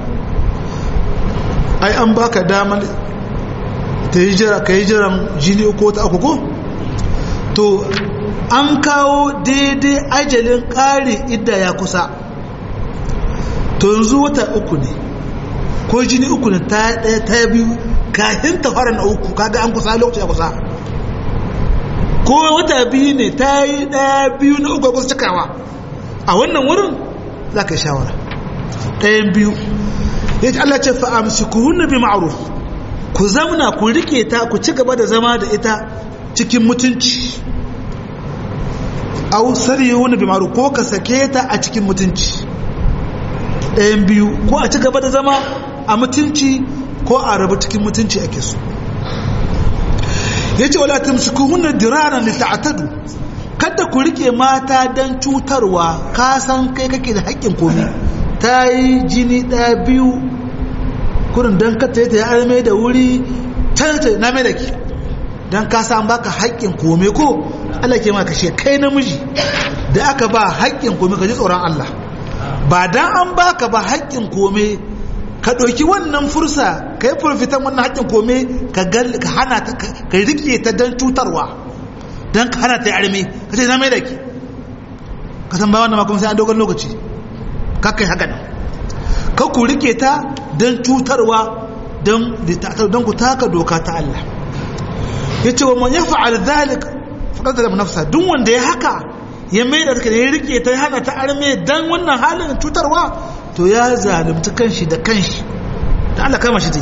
ai an baka damar ta yi jira ka yi jiran jini uku ta uku ko to an kawo daidai ajalin ƙari idda ya kusa to yanzu wata uku ne ko jini uku ne ta ɗaya ta biyu kafin ta fara na uku kaga an kusa lokaci ya kusa ko wata biyu ne ta yi ɗaya biyu na uku kusa cikawa a wannan wurin za ka yi shawara ɗayan biyu ya ce Allah ce fa'amsi ku hunna bi ma'aruf ku zamna ku rike ta ku ci gaba da zama da ita cikin mutunci au sari wani bi maru ko ka sake ta a cikin mutunci ɗayan biyu ko a ci gaba da zama a mutunci ko a rabu cikin mutunci ake so ya ce wala tamsiku hunna diraran li ta'tadu kada ku rike mata dan cutarwa ka san kai kake da haƙƙin komi ta yi jini ɗaya biyu kurin don ka ta yi arme da wuri tanta na mai da ke don ka san baka haƙƙin kome ko Allah ke ma kashe kai namiji da aka ba haƙƙin kome ka ji tsoron Allah ba dan an baka ba haƙƙin kome ka ɗauki wannan fursa ka yi furfitan wannan haƙƙin kome ka hana ta ka riƙe ta don cutarwa don ka hana ta yi arme ka ce na mai da ke ka san ba wannan ma kuma sai an dogon lokaci ka kai haka nan ka ku riƙe ta don cutarwa don ku taka doka ta Allah ya ce wa man ya fa'al zalik faɗar da nafsa duk wanda ya haka ya mai da take ya rike ta hana ta arme dan wannan halin cutarwa to ya zalunci kanshi da kanshi da Allah kama shi ta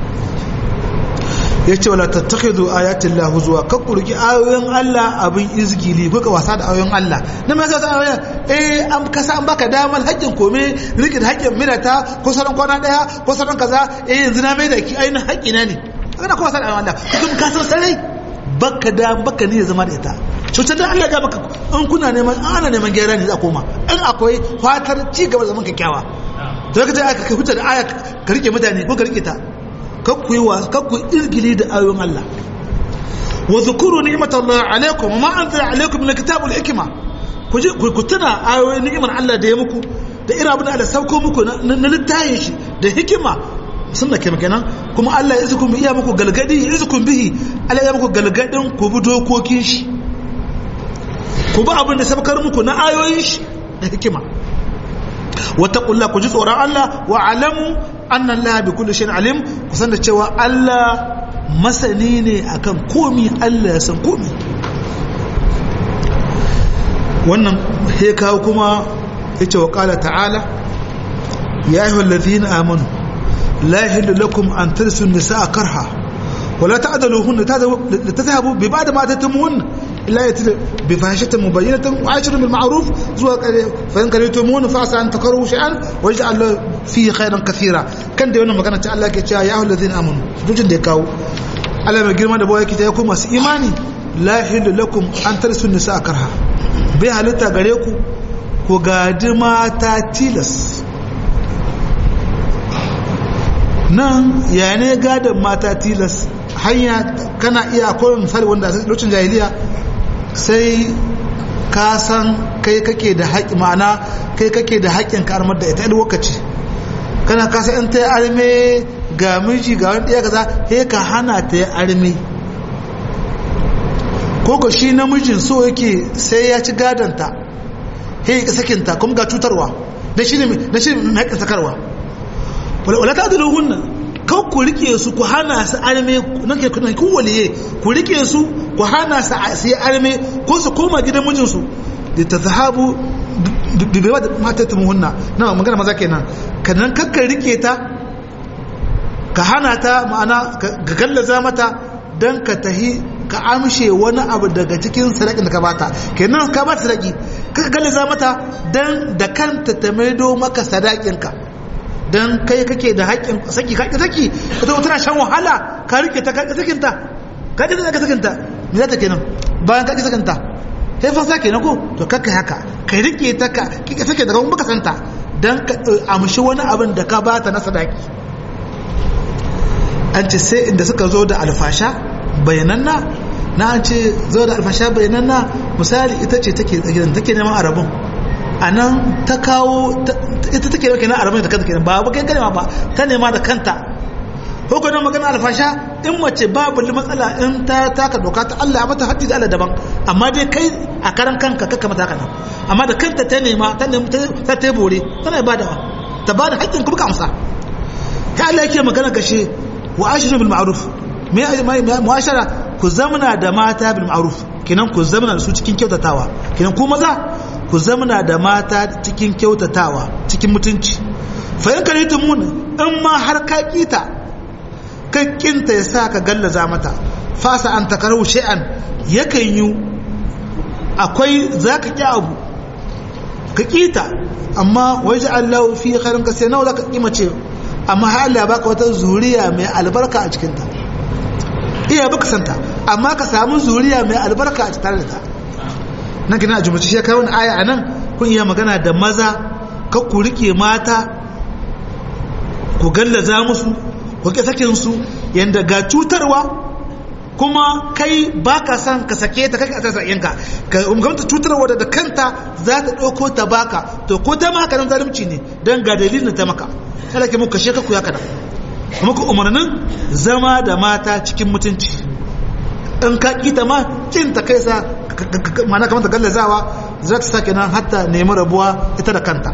ya ce wala tattakhidhu ayatin la huzwa ka kurki ayoyin Allah abin izgili ko ka wasa da ayoyin Allah na me yasa ayoyin eh an kasa an baka damar haƙƙin kome rike da haƙƙin minata ko sauran kwana daya ko sauran kaza eh yanzu na mai da ki ainihin haƙƙi na ne kana kuma wasa da ayoyin Allah kuma ka san sarai baka da baka ne zama da ita cutar da Allah ya maka in kuna neman ana neman gyara ne za koma in akwai fatar ci gaba zaman kyakkyawa to kace aka kai hujja da aya ka rike mutane ko ka rike ta kakku yi wa kakku irgili da ayoyin Allah wa zukuru ni'matallahi alaikum wa ma anzala alaikum min kitabul hikma ku ji ku tuna ayoyin ni'imar Allah da ya muku da irin abin da Allah sauko muku na littayin shi da hikima sun da kenan kuma Allah ya izukun iya muku galgadi ya izukun bihi Allah ya muku galgadin ku bi dokokin shi ku bi abin da sabkar muku na ayoyin shi da hikima wattaqullaha ku ji tsoron Allah wa alamu anna Allah bi kulli shay'in alim ku san da cewa Allah masani ne akan komi Allah ya san komi wannan he kawo kuma yace wa qala ta'ala ya ayyuhal ladhina amanu la yahillu lakum an tarisu an-nisaa karha ولا تعدلوهن لتذهبوا ببعد ما اتيتموهن الا ياتي بفاحشه مبينه وعاشر بالمعروف زوا فان كرهتموهن فعسى ان تكرهوا شيئا ويجعل له فيه خيرا كثيرا كان da wannan magana ta Allah ke cewa ya ayyuhal ladina amanu dukkan da ya kawo Allah mai girma da bawa yake ta ku masu imani la yahillu lakum an tarisu nisa karha bai halitta gare ku ku gadi mata tilas nan ya ne gadon mata tilas hanya kana iya akwai misali wanda lokacin jahiliya sai ka san kai kake da haƙi ma'ana kai kake da haƙin ka armar da ita a lokaci kana ka san in ta yi arme ga miji ga wani ɗaya kaza sai ka hana ta yi arme ko ko shi namijin so yake sai ya ci gadonta sai ya sakinta kuma ga cutarwa da shi ne na shi na haƙin sakarwa wala ta da hunna kan ku rike su ku hana su arme nan ke kuna kun waliye ku rike su ku hana su su arme ko su koma gidan mijin su da ta zahabu bi bai da mata ta muhunna na magana maza kenan kanan kakka rike ta ka hana ta ma'ana ka gallaza mata dan ka tahi ka amshe wani abu daga cikin sadakin da ka bata kenan ka bata sadaki ka gallaza mata dan da kanta ta maido maka sadakin ka don kai kake da haƙƙin saki kaƙi saki ka zo tana shan wahala ka rike ta kaƙi sakinta ka ƙi ka sakinta me za ta kenan bayan kaƙi sakinta sai fa sa kenan ko to kakka haka ka rike ta ka ƙi sake daga baka santa don ka amshi wani abin da ka bata na sadaki an ce sai inda suka zo da alfasha bayananna na an ce zo da alfasha bayananna misali ita ce take take neman arabin a nan ta kawo ita take yau kenan aramin da kanta kenan ba ba kai kalma ba ta nema da kanta hukunan magana alfasha in mace babu matsala in ta taka doka ta Allah ya mata haddi da Allah daban amma dai kai a karan kanka kakka mata kana amma da kanta ta nema ta nema ta ta bore tana badawa ta bada haƙƙin kuma ka amsa ta Allah yake magana gashe wa ashiru bil ma'ruf me mu'ashara ku zamana da mata bil ma'ruf kenan ku zamana da su cikin kyautatawa kenan ku maza ku zamana da mata cikin kyautatawa cikin mutunci fayin karitu mun in ma har ka kita kakkinta ya sa ka gallaza mata fasa an takarar shay'an yakan yi akwai za ka ƙi abu ka kita amma waje Allah fi karin ka sai nawa za ka ƙi mace amma har Allah ya baka wata zuriya mai albarka a cikinta iya baka santa amma ka samu zuriya mai albarka a tare da ta nan kina a jumlace shi ya kawo aya a nan kun iya magana da maza ka ku rike mata ku gallaza musu ku ke sakin su yanda ga cutarwa kuma kai ba ka san ka sake ta kai ka sa yanka ka umganta cutarwa da kanta za ta ɗauko ta baka to ko ta maka nan zalunci ne dan ga dalilin ta maka sai ke muka sheka ku ya kana kuma ku umarnin zama da mata cikin mutunci in ka kita ma cin ta kai sa mana kamar ta gallazawa za ta sake nan hatta nemi rabuwa ita da kanta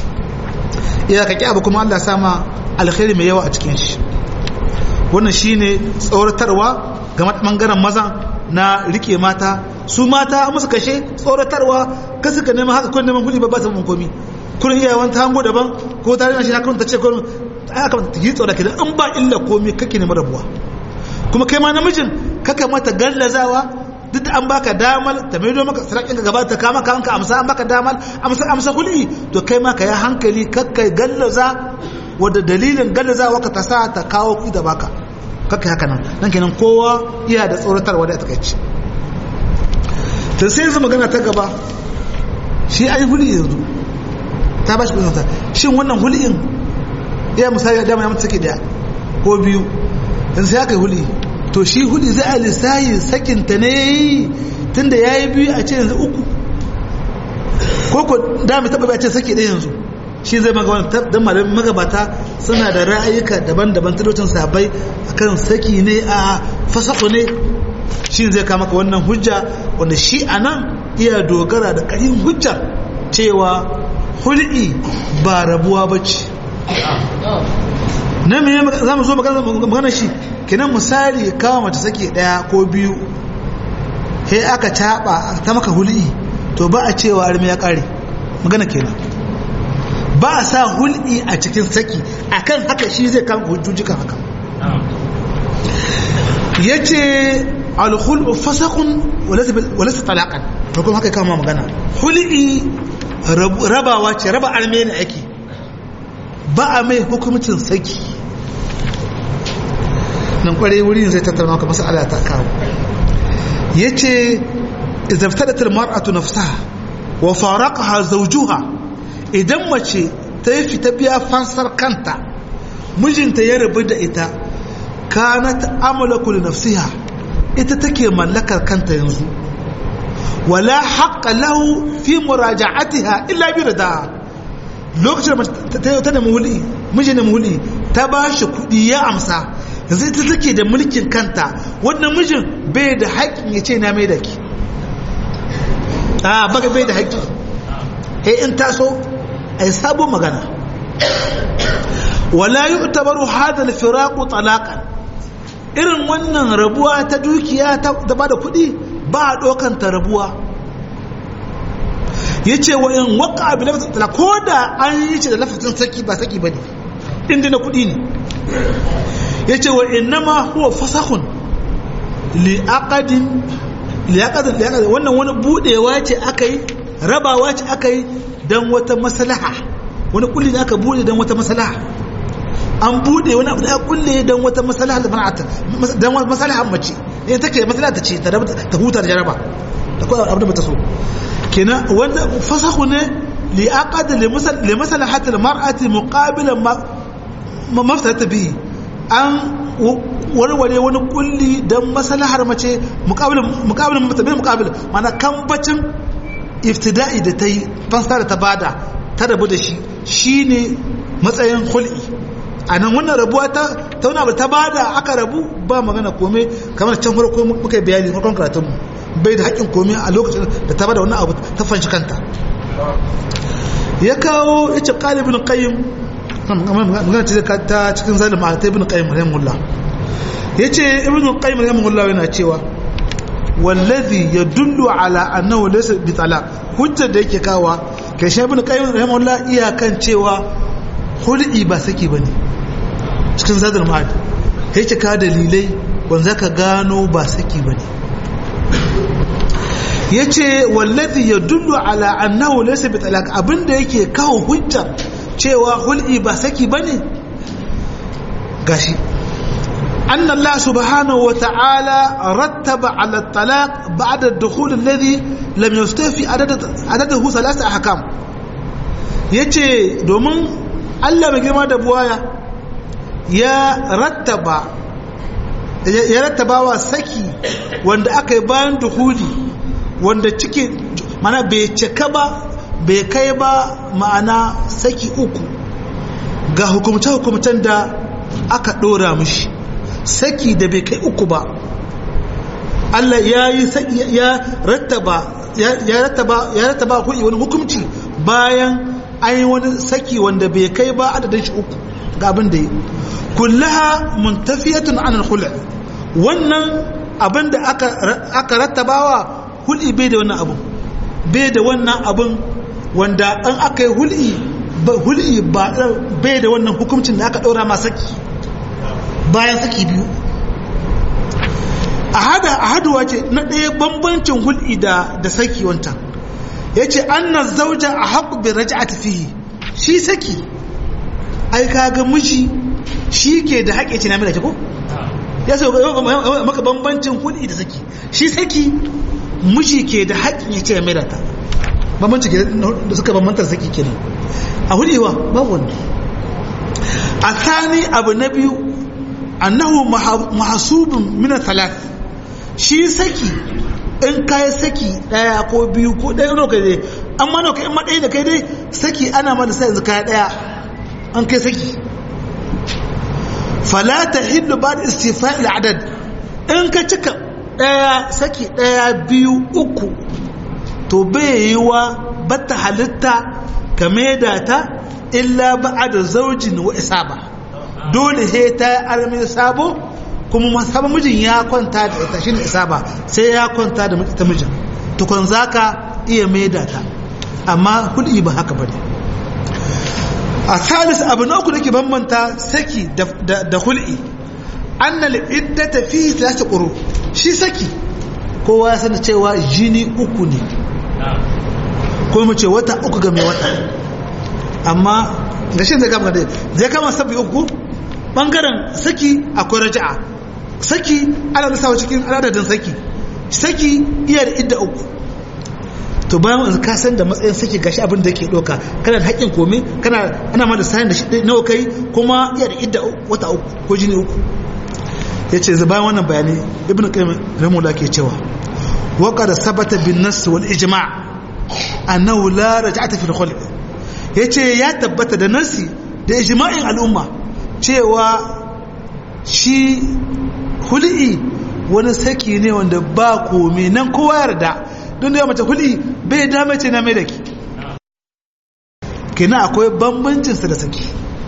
iya ka abu kuma Allah sama alkhairi mai yawa a cikin shi wannan shine tsoratarwa ga bangaren maza na rike mata su mata musu kashe tsoratarwa ka suka neman haka kun neman kuɗi ba ba ta mun komi kurin iya wani hango daban ko tare da shi na ta ce kurin aka ta yi tsora kidan in ba illa komi kake neman rabuwa kuma kai ma namijin kaka mata gallazawa duk da an baka damar ta maido maka sarakin ka gaba ta kama ka hanka amsa an baka damar amsa amsa kulli to kai ma ka yi hankali kakka gallaza wadda dalilin gallazawa ka ta sa ta kawo kuɗi da baka kakka haka nan nan kenan kowa iya da tsoratarwa da takaici ta sai yanzu magana ta gaba shi ai huli yanzu ta ba shi kudin ta shin wannan huli'in iya misali da dama ya mutu sake daya ko biyu yanzu sai aka yi huli to shi huli zai a lissayi sakinta ne ya yi tun da ya yi biyu a ce yanzu uku ko ko da mai taɓa a ce sake ɗaya yanzu shi zai magabata don malamin magabata suna da ra'ayuka daban-daban talocin sabai akan saki ne a fasaku ne shi zai kama ka wannan hujja wanda shi a nan iya dogara da ƙarin hujjar cewa hul'i ba rabuwa ba ce na me za mu zo magana shi kenan misali kawo mace sake daya ko biyu he aka caba ta maka hul'i to ba a cewa armi ya kare magana kenan ba a sa hul'i a cikin saki akan haka shi zai kama hujjoji kan haka yace alkhul'u fasakun walaysa talaqan to kuma haka kama magana hul'i rabawa ce raba arme ne ake ba a mai hukumcin saki nan kwarai wurin zai tattara maka masala ta kawo ya ce izabtadatar mar'atu nafsaha wa faraqaha zawjuha idan mace ta yi fita biya fansar kanta mijinta ya rabu da ita kanat amlaku li nafsiha ita take mallakar kanta yanzu wala haqqa lahu fi muraja'atiha illa bi ridaha lokacin da ta ta nemi huli miji nemi huli ta ba shi kuɗi ya amsa yanzu ita take da mulkin kanta wannan mijin bai da haƙƙin ya ce na mai da ki a baka bai da haƙƙi he in taso a yi sabon magana wala yi tabaru hada alfiraku talaqan irin wannan rabuwa ta dukiya da ba da kuɗi ba a ɗaukanta rabuwa ya ce wa in waka abu lafazin tala ko da an yi ce da lafazin saki ba saki ba ne inda na kudi ne ya ce wa inna ma huwa fasahun li'akadin li'akadin li'akadin wannan wani budewa ce aka yi rabawa ce aka yi don wata masalaha wani kulli da aka bude don wata masalaha an bude wani abu da aka kulle don wata masalaha da mana'ata don wata masalaha mace ne take masalaha ta ce ta huta da jaraba da kawai abu da bata so kenan wanda fasahu ne li aqad li maslahati almar'ati muqabilan ma mafsata bihi an warware wani kulli dan maslahar mace muqabilan muqabilan mutabil muqabil mana kambacin iftida'i da tayi fansa da ta bada ta rabu da shi shine matsayin hul'i anan wannan rabuwa ta tauna ba ta bada aka rabu ba magana komai kamar can farko muka yi bayani farkon karatunmu bai da haƙƙin komai a lokacin da ta bada wannan abu ta fanshi kanta ya kawo ya ce ƙali ibn qayyim magana ce ta cikin zalim a ta ibn qayyim rahimahullah ya ce ibn qayyim rahimahullah yana cewa wallazi yadullu ala annahu laysa bi talaq hujjar da yake kawa kai shi ibn qayyim rahimahullah iyakan cewa hul'i ba saki bane cikin zadul ma'ad yake ka dalilai wanda ka gano ba saki bane ya ce wallazi ya dullu ala annahu laysa bi talaq abinda yake kawo hujja cewa hul'i ba saki bane gashi anna Allah subhanahu wa ta'ala rattaba ala talaq ba'da ad-dukhul alladhi lam yustafi adad adadahu thalath ahkam yace domin Allah mai girma da buwaya ya rattaba ya rattabawa saki wanda aka yi bayan duhuli wanda ciki mana bai cika ba bai kai ba ma'ana saki uku ga hukumce-hukumcen da aka ɗora mishi saki da bai kai uku ba Allah ya yi ya rattaba ya rattaba ya rattaba wani hukumci bayan an yi wani saki wanda bai kai ba adadin shi uku ga abin da yi kullaha muntafiyatun anil khul' wannan abin da aka aka rattabawa hul'i bai da wannan abun bai da wannan abun wanda an aka yi hul'i hul'i bai da wannan hukuncin da aka ɗaura ma saki bayan saki biyu a hada a haduwa ce na ɗaya bambancin hul'i da da saki wancan ya ce an na zauja a haƙu bin raja a tafihi shi saki ai kaga miji shi ke da haƙe ce na mai ko ya sai maka bambancin hul'i da saki shi saki miji ke da haƙƙin ya ce ya maida ta bambanci da suka bambantar saki kenan a hudewa babu wani a tsani abu na biyu annahu mahasubin mina talat shi saki in kayi saki daya ko biyu ko daya no kai dai amma no kai in ma daya da kai dai saki ana ma da sai yanzu kaya daya an kai saki fala tahillu ba'da istifa'il adad in ka cika daya saki daya biyu uku to bai yi wa bata halitta ka maida ta illa ba'da zaujin wa isaba dole he ta armi sabo kuma masaba mijin ya kwanta da ita shine isaba sai ya kwanta da ita mijin tukun zaka iya maida ta amma kudi ba haka bane a salis abu na uku dake bambanta saki da hul'i annal iddata fi thalath quru shi saki kowa ya sani cewa jini uku ne ko mu ce wata uku ga mai wata amma da shi zai kama zai kama sabbi uku bangaren saki akwai raja'a saki ana nasawa cikin adadin saki saki iya da idda uku to bayan wanzu ka san da matsayin saki gashi abin da yake doka kana da haƙƙin komai kana ana ma da sanin da shi nawa kai kuma iya da idda wata uku ko jini uku yace zai bayan wannan bayani ibn qayyim rahimahullah ke cewa wa qad sabata bin nass wal ijma' annahu la raj'ata fi al yace ya tabbata da nasi da ijma'in al'umma cewa shi hul'i wani saki ne wanda ba komai nan kowa yarda don da ya mace hul'i bai dame ce na mai da ki kina akwai bambancinsa da saki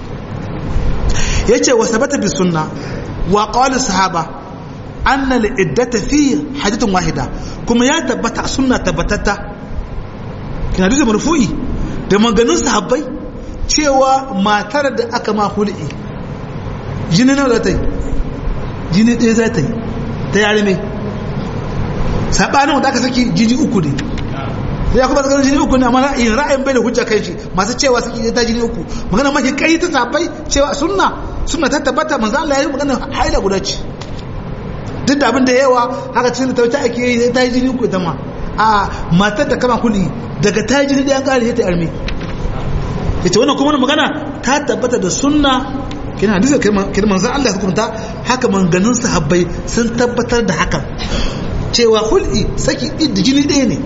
ya ce wasu bata bi sunna wa ƙawalin sahaba an na iddata fi hajjatun wahida kuma ya tabbata sunna tabbatatta kina duka marfu'i da maganin sahabbai cewa matar da aka ma hul'i jini nawa za ta yi jini ɗaya za ta yi ta yare mai saɓanin wanda aka saki jini uku ne ya kuma tsakanin jini uku ne amma ra'ayin ra'ayin bai da hujja kai shi masu cewa saki ta jini uku magana mafi kai ta sabai cewa sunna sunna ta tabbata manzo Allah ya yi magana haila guda ce duk da abin da yawa haka cikin ta wuce ake yi ta yi jini uku ita ma a matar da kama kuli daga ta yi jini ɗaya ƙari ta arme ita wannan kuma magana ta tabbata da sunna kina hadisi kina manzon Allah hukunta haka manganin sahabbai sun tabbatar da hakan cewa hul'i saki da jini ɗaya ne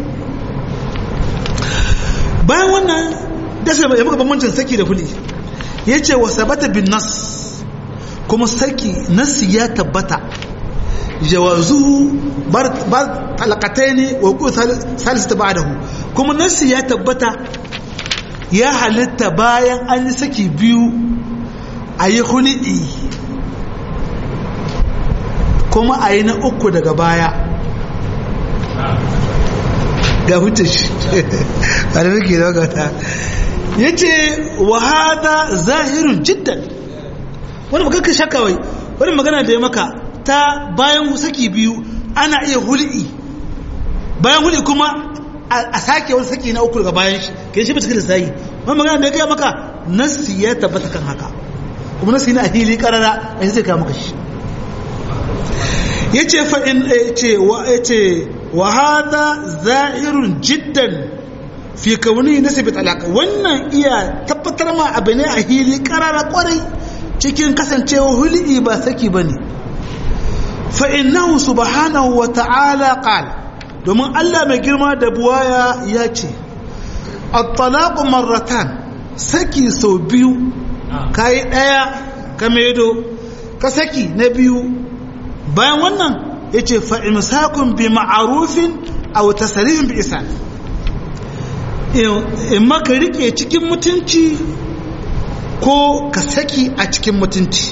bayan wannan dashe ya maka bambancin saki da hul'i ya ce wa sabata bin nas kuma saki nasi ya tabbata jawazuhu bar talakatai ne wa ku salisu ta ba'adahu kuma nasi ya tabbata ya halitta bayan an yi saki biyu a yi hulɗi kuma a yi na uku daga baya ga hutun shi a da nake da gata ya ce wahada zahirin jiddan wani magana shaka wai wani magana da ya maka ta bayan saki biyu ana iya hulɗi bayan hulɗi kuma a sake wani saki na uku daga bayan shi ke shi ba cikin lissayi wani magana da ya gaya maka nasi ya tabbata kan haka kuma nasi na a hili karara a zai kama kashi ya ce fa'in ce wa hada za'irun jiddan fi kauni na sabi talaka wannan iya tabbatar ma abu ne a hili karara kwarai cikin kasancewa huli ba saki ba ne fa'innahu subhanahu wa ta'ala ƙal domin allah mai girma da buwaya ya ce at-talaqu marratan saki sau biyu kayi ɗaya ka medo ka saki na biyu bayan wannan ya ce fa'imsakun bi ma'arufin a wata sarihin bi isa in maka rike cikin mutunci ko ka saki a cikin mutunci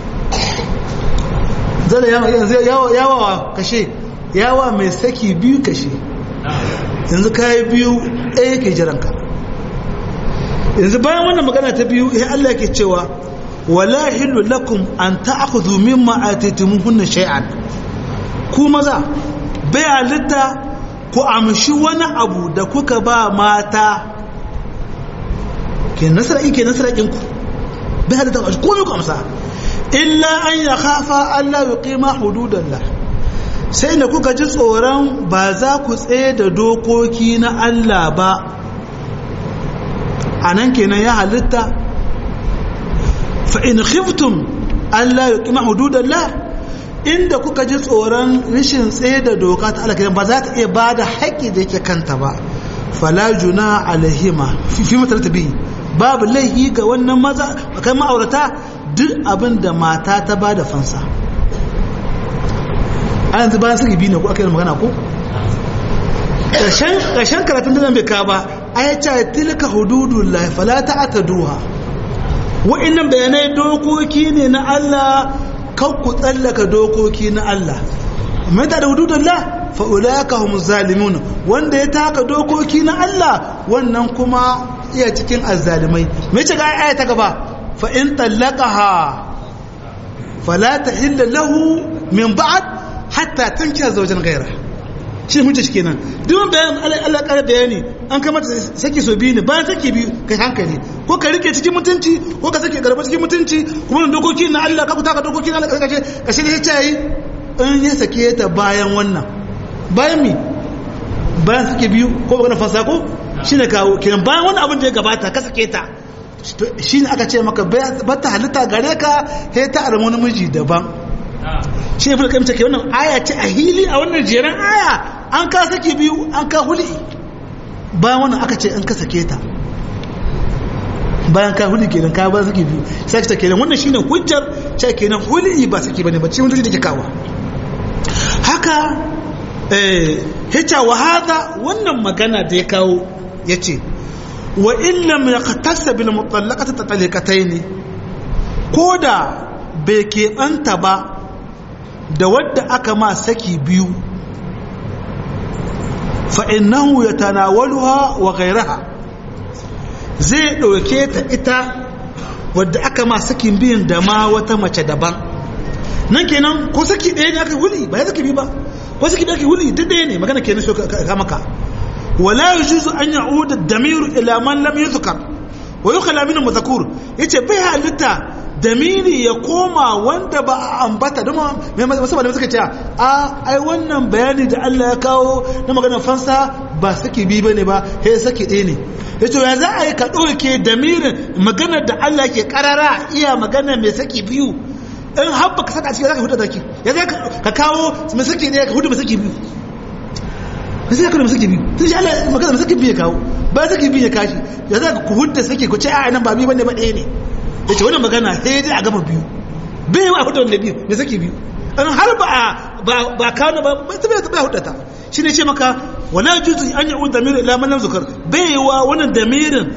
zala yawa kashe yawa mai saki biyu kashe yanzu kayi biyu ɗaya ke jiranka yanzu bayan wannan magana ta biyu ya Allah ke cewa wala hillu lakum an ta'khudhu mimma atitumuhunna shay'an ku maza bai halitta ku amshi wani abu da kuka ba mata ke nasara ke nasara ɗin ku bai halitta ku komai ku amsa illa an ya khafa Allah ya qima hududallah sai da kuka ji tsoron ba za ku tsaye da dokoki na Allah ba a nan kenan ya halitta fa'in khiftum Allah ya ƙima hududallah inda kuka ji tsoron rishin tsaye da doka ta Allah ba za ta iya ba da haƙƙi da yake kanta ba fala juna alahima fi matar ta biyu babu laihi ga wannan maza kan ma'aurata duk abin da mata ta ba da fansa a yanzu bayan suka biyu ne ko aka yi magana ko ƙarshen karatun da bai ka ba a ya ce tilka hududun lahi fala ta ata duha wa'innan bayanai dokoki ne na Allah kan ku tsallaka dokoki na Allah mai da hududun la fa'ulaka hum zalimun wanda ya taka dokoki na Allah wannan kuma iya cikin azzalimai mai ce ga aya ta gaba fa in tallaqaha fala tahilla lahu min ba'd hatta tankiya zawjan ghayra shi hujja shi kenan duk bayan Allah ƙara bayani an kai mata saki so biyu ne bayan saki biyu kai hankali ko ka rike cikin mutunci ko ka sake garba cikin mutunci kuma dokoki na Allah ka kuta ka dokoki na Allah ka kace kashe ne ya yi in ya sake ta bayan wannan bayan mi bayan sake biyu ko magana fasa ko shine kawo kenan bayan wannan abin da ya gabata ka sake ta shine aka ce maka ba ta halitta gare ka sai ta armo namiji daban shi ne fulka ke wannan aya ce a hili a wannan jeren aya an ka sake biyu an ka huli bayan wannan aka ce in ka sake ta bayan ka huli kenan ka ba sake biyu sai ka kenan wannan shine hujjar ce kenan huli ba sake bane ba cikin hujjoji da ke kawo haka eh hita wa hada wannan magana da ya kawo yace wa in lam yaqtasa bil mutallaqati tataliqatayn koda bai keɓanta ba da wadda aka ma saki biyu fa'innahu ya tanawaluha wa gairaha zai ɗauke ta ita wadda aka ma sakin biyun da ma wata mace daban nan kenan ko saki ɗaya ne aka huli ba ya saki biyu ba ko saki ɗaya aka huli duk ɗaya ne magana kenan so ka maka wala yujuzu an ya'uda damiru ila man lam yuzkar wa yukhala min mazakur yace bai halitta damiri ya koma wanda ba a ambata don musamman da suka ce a ai wannan bayani da Allah ya kawo na maganar fansa ba saki bi bane ba he saki ɗaya ne ya ce ya za a yi ka ɗauke damirin maganar da Allah ke karara iya magana mai saki biyu in habba ka saka cikin za ka hudu da ya za ka kawo mai saki ɗaya ka hudu mai saki biyu sai ya kawo mai saki biyu sai shi Allah magana mai saki biyu ya kawo ba saki biyu ya kashi ya za ka hudu saki ku ce a nan ba biyu bane ba ɗaya ne ya ce wannan magana sai dai a gama biyu bai wa hudu wanda biyu da saki biyu an har ba ba kawo ba ba ta bai hudu ta shi ne ce maka wala juzu an yi damirin ila man lam zukar bai wa wannan damirin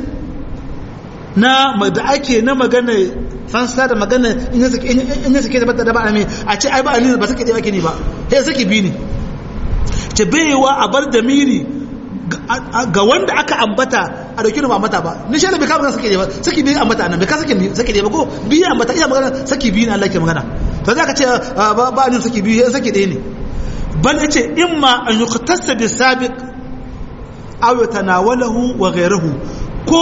na da ake na magana fansa da magana in ya sake da da ba a a ce ai ba a ba sake da ake ni ba sai saki biyu ne ce bai wa a bar damiri ga wanda aka ambata a dauki ba ambata ba ni shi bai kama saki ba saki biyu ambata nan bai ka saki saki ba ko biyu ambata iya magana saki biyu ne Allah ke magana to za ka ce ba ba ni saki biyu saki ɗaya ne bal yace imma an yuqtasa bi sabiq aw yatanawalahu wa ghayruhu ko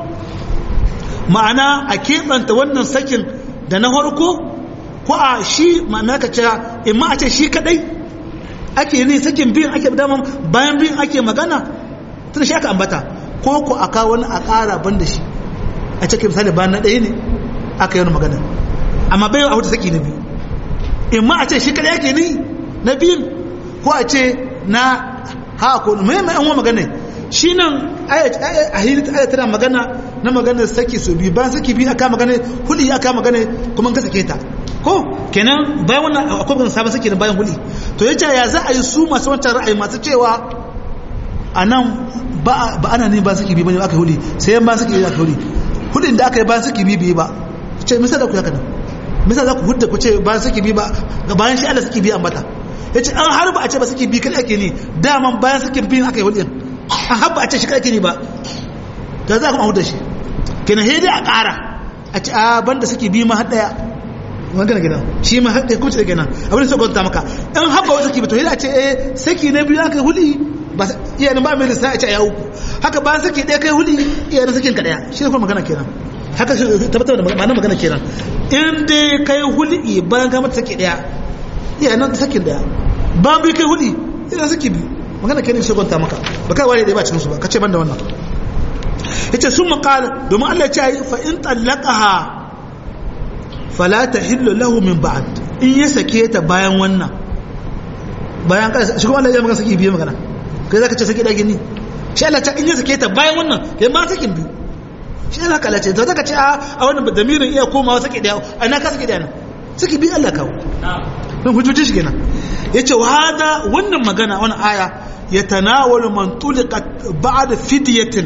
ma'ana a keɓanta wannan sakin da na farko ko a shi ma'ana ka ce imma a ce shi kadai ake ne sakin biyun ake daman bayan biyun ake magana tun shi aka ambata ko ku aka wani a ƙara ban da shi a cikin misali bayan na ɗaya ne aka yi wani magana amma bai a huta saki na biyu in ma a ce shi kaɗai ake ni na biyun ko a ce na ha ko mai mai an wa magana shi nan a hili aya tana magana na maganar saki su biyu bayan saki biyu aka magana huli aka magana kuma ka sake ta ko kenan bayan wannan akwai ban sabon sake bayan huli to yace ya za a yi su masu wancan ra'ayi masu cewa a nan ba ana ne ba saki biyu bane aka huli sai yan ba saki biyu aka huli hulin da aka yi bayan saki biyu biyu ba ce misal da ku haka nan misal za ku hudda ku ce bayan saki biyu ba ga bayan shi Allah saki biyu ambata yace an har ba a ce ba saki biyu kai ake ne daman bayan saki biyu aka yi hulin an har ba a ce shi kai ake ne ba da za ku ma hudda shi kenan sai dai a ƙara a ce a banda saki biyu ma har daya magana gidan shi ma haɗe kuma ce kenan abin da sai gwamnata maka in haɓa wata saki ba to yana ce eh saki na biyu aka huli ba iya ba mai lissa a ce a uku haka ba saki ɗaya kai huli iya na sakin ka ɗaya shi ne kuma magana kenan haka tabbatar da ma'anar magana kenan in dai kai huli bayan ka mata saki ɗaya iya nan sakin ɗaya ba bi kai hudi idan suke biyu magana kai ne sai gwanta maka ba kai wani da ba cikin su ba kace ban da wannan yace sun makala domin Allah ya ce fa in tallaqaha fala tahillu lahu min ba'd in ya sake ta bayan wannan bayan ka shi kuma Allah ya magana saki biye magana kai zaka ce saki da gini shi Allah ta in ya sake ta bayan wannan kai ma sakin biyu shi Allah ka lace to zaka ce a a wannan damirin iya komawa saki da ana ka saki da nan saki biyu Allah kawo don hujjoji shi kenan yace wa hada wannan magana wannan aya yatanawalu man tuliqat ba'da fidyatin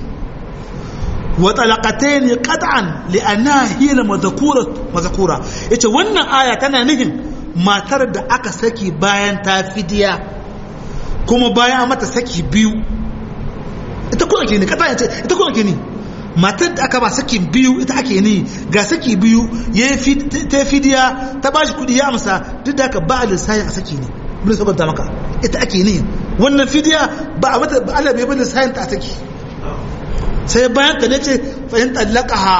وطلقتين قطعا لانها هي المذكوره مذكوره yace wannan aya tana nufin matar da aka saki bayan ta fidiya kuma bayan mata saki biyu ita kuma ke ne kata yace ita kuma ke ne matar da aka ba saki biyu ita ake ne ga saki biyu ya ta fidiya ta bashi kudi ya amsa duk da aka ba a lissayin a saki ne bin sabanta maka ita ake ne wannan fidiya ba a mata ba Allah bai bin lissayin ta a saki sai bayan ka nace fahim tallaka ha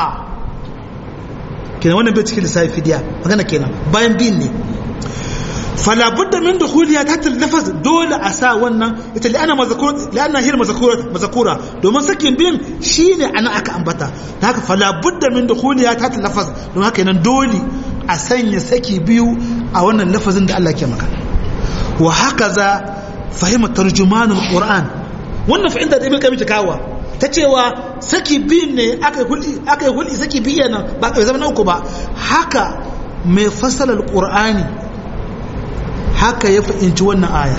kenan wannan bai cikin lissafi fidiya magana kenan bayan bin ne fala budda min dukhuliya ta lafaz dole a sa wannan ita li ana mazkur li ana hir mazkura mazkura domin sakin bin shine ana aka ambata haka fala budda min dukhuliya ta lafaz don haka nan dole a sanya saki biyu a wannan lafazin da Allah ke magana wa hakaza fahima tarjumanul qur'an wannan fahimta da ibn kayyim kawa ta cewa saki biyun ne aka yi hulɗi saki biyu nan ba ka zama na uku ba haka mai fasalar ƙur'ani haka ya fahimci wannan aya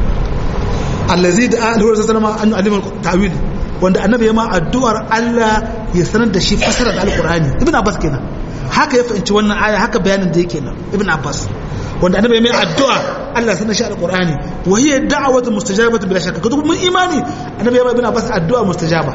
allazi da alhuwar sassanama an alimar tawil wanda annabi ya ma addu'ar Allah ya sanar da shi fasalar alƙur'ani ibn abbas kenan haka ya fahimci wannan aya haka bayanin da yake nan ibn abbas wanda annabi ya mai addu'a Allah sanar shi alƙur'ani wa hiya da'watu mustajabatu bila shakka kuma mun imani annabi ya ma ibn abbas addu'a mustajaba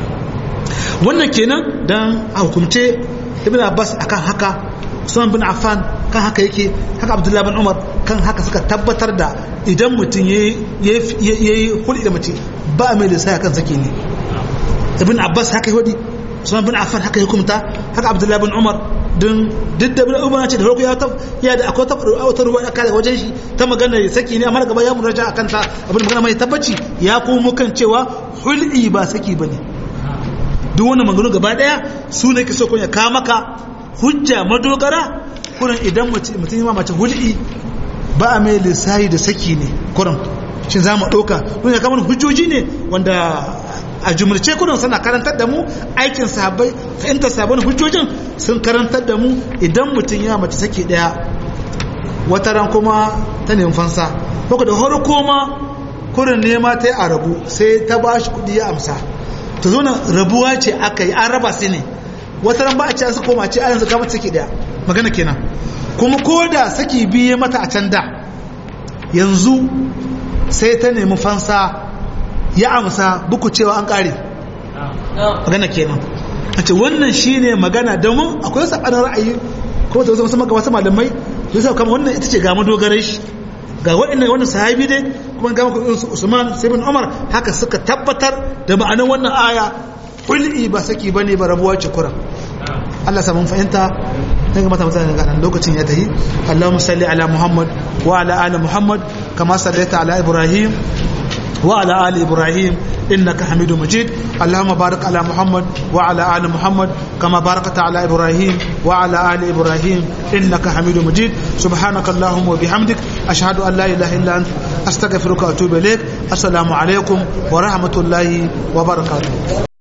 wannan kenan dan a hukumce ibn abbas akan haka Usman bin Affan kan haka yake haka Abdullahi bin Umar kan haka suka tabbatar da idan mutum ya yi hulɗi da mace ba mai lissaya kan sake ne ibn Abbas haka yi hudi Usman bin Affan haka ya hukumta haka Abdullahi bin Umar don duk da bin Umar ce da farko ya ta ya da akwai wata ruwa aka daga wajen shi ta magana ya saki ne amma gaba ya muraja akan ta abin magana mai tabbaci ya komo kan cewa hulɗi ba saki bane duk wannan maganganu gaba daya su ne ke so kun ya kawo maka hujja madogara kurin idan mutum yi mace hulɗi ba a mai lissahi da saki ne kurin shi za mu ɗauka don ya kama hujjoji ne wanda a jumurce kurin suna karantar da mu aikin sahabbai fahimtar sabon hujjojin sun karantar da mu idan mutum ya mace saki ɗaya wata ran kuma ta nemi fansa ko da horo koma kurin nema ta yi a rabu sai ta ba shi kuɗi ya amsa ta zo rabuwa ce aka yi an raba su ne wata ran ba a ce an su koma ce ayan zaka mata saki daya magana kenan kuma ko da saki biye mata a can da yanzu sai ta nemi fansa ya amsa buku cewa an kare magana kenan a ce wannan shine magana domin akwai sabanin ra'ayi kuma ta wasu maka wasu malamai su sa kama wannan ita ce ga madogarar shi ga waɗannan wannan sahabi dai kuma ga maka Usman sai bin Umar haka suka tabbatar da ma'anar wannan aya kul'i ba saki bane ba rabuwa ce kuran Allah samun fahimta daga mata mutane ga nan lokacin ya tahi Allahumma salli ala Muhammad wa ala ali Muhammad kama sallaita ala Ibrahim wa ala ali Ibrahim innaka Hamidum Majid Allahumma barik ala Muhammad wa ala ali Muhammad kama barakta ala Ibrahim wa ala ali Ibrahim innaka Hamidum Majid subhanaka Allahumma wa bihamdik ashhadu an la ilaha illa anta astaghfiruka wa atubu ilaik assalamu alaikum wa rahmatullahi wa barakatuh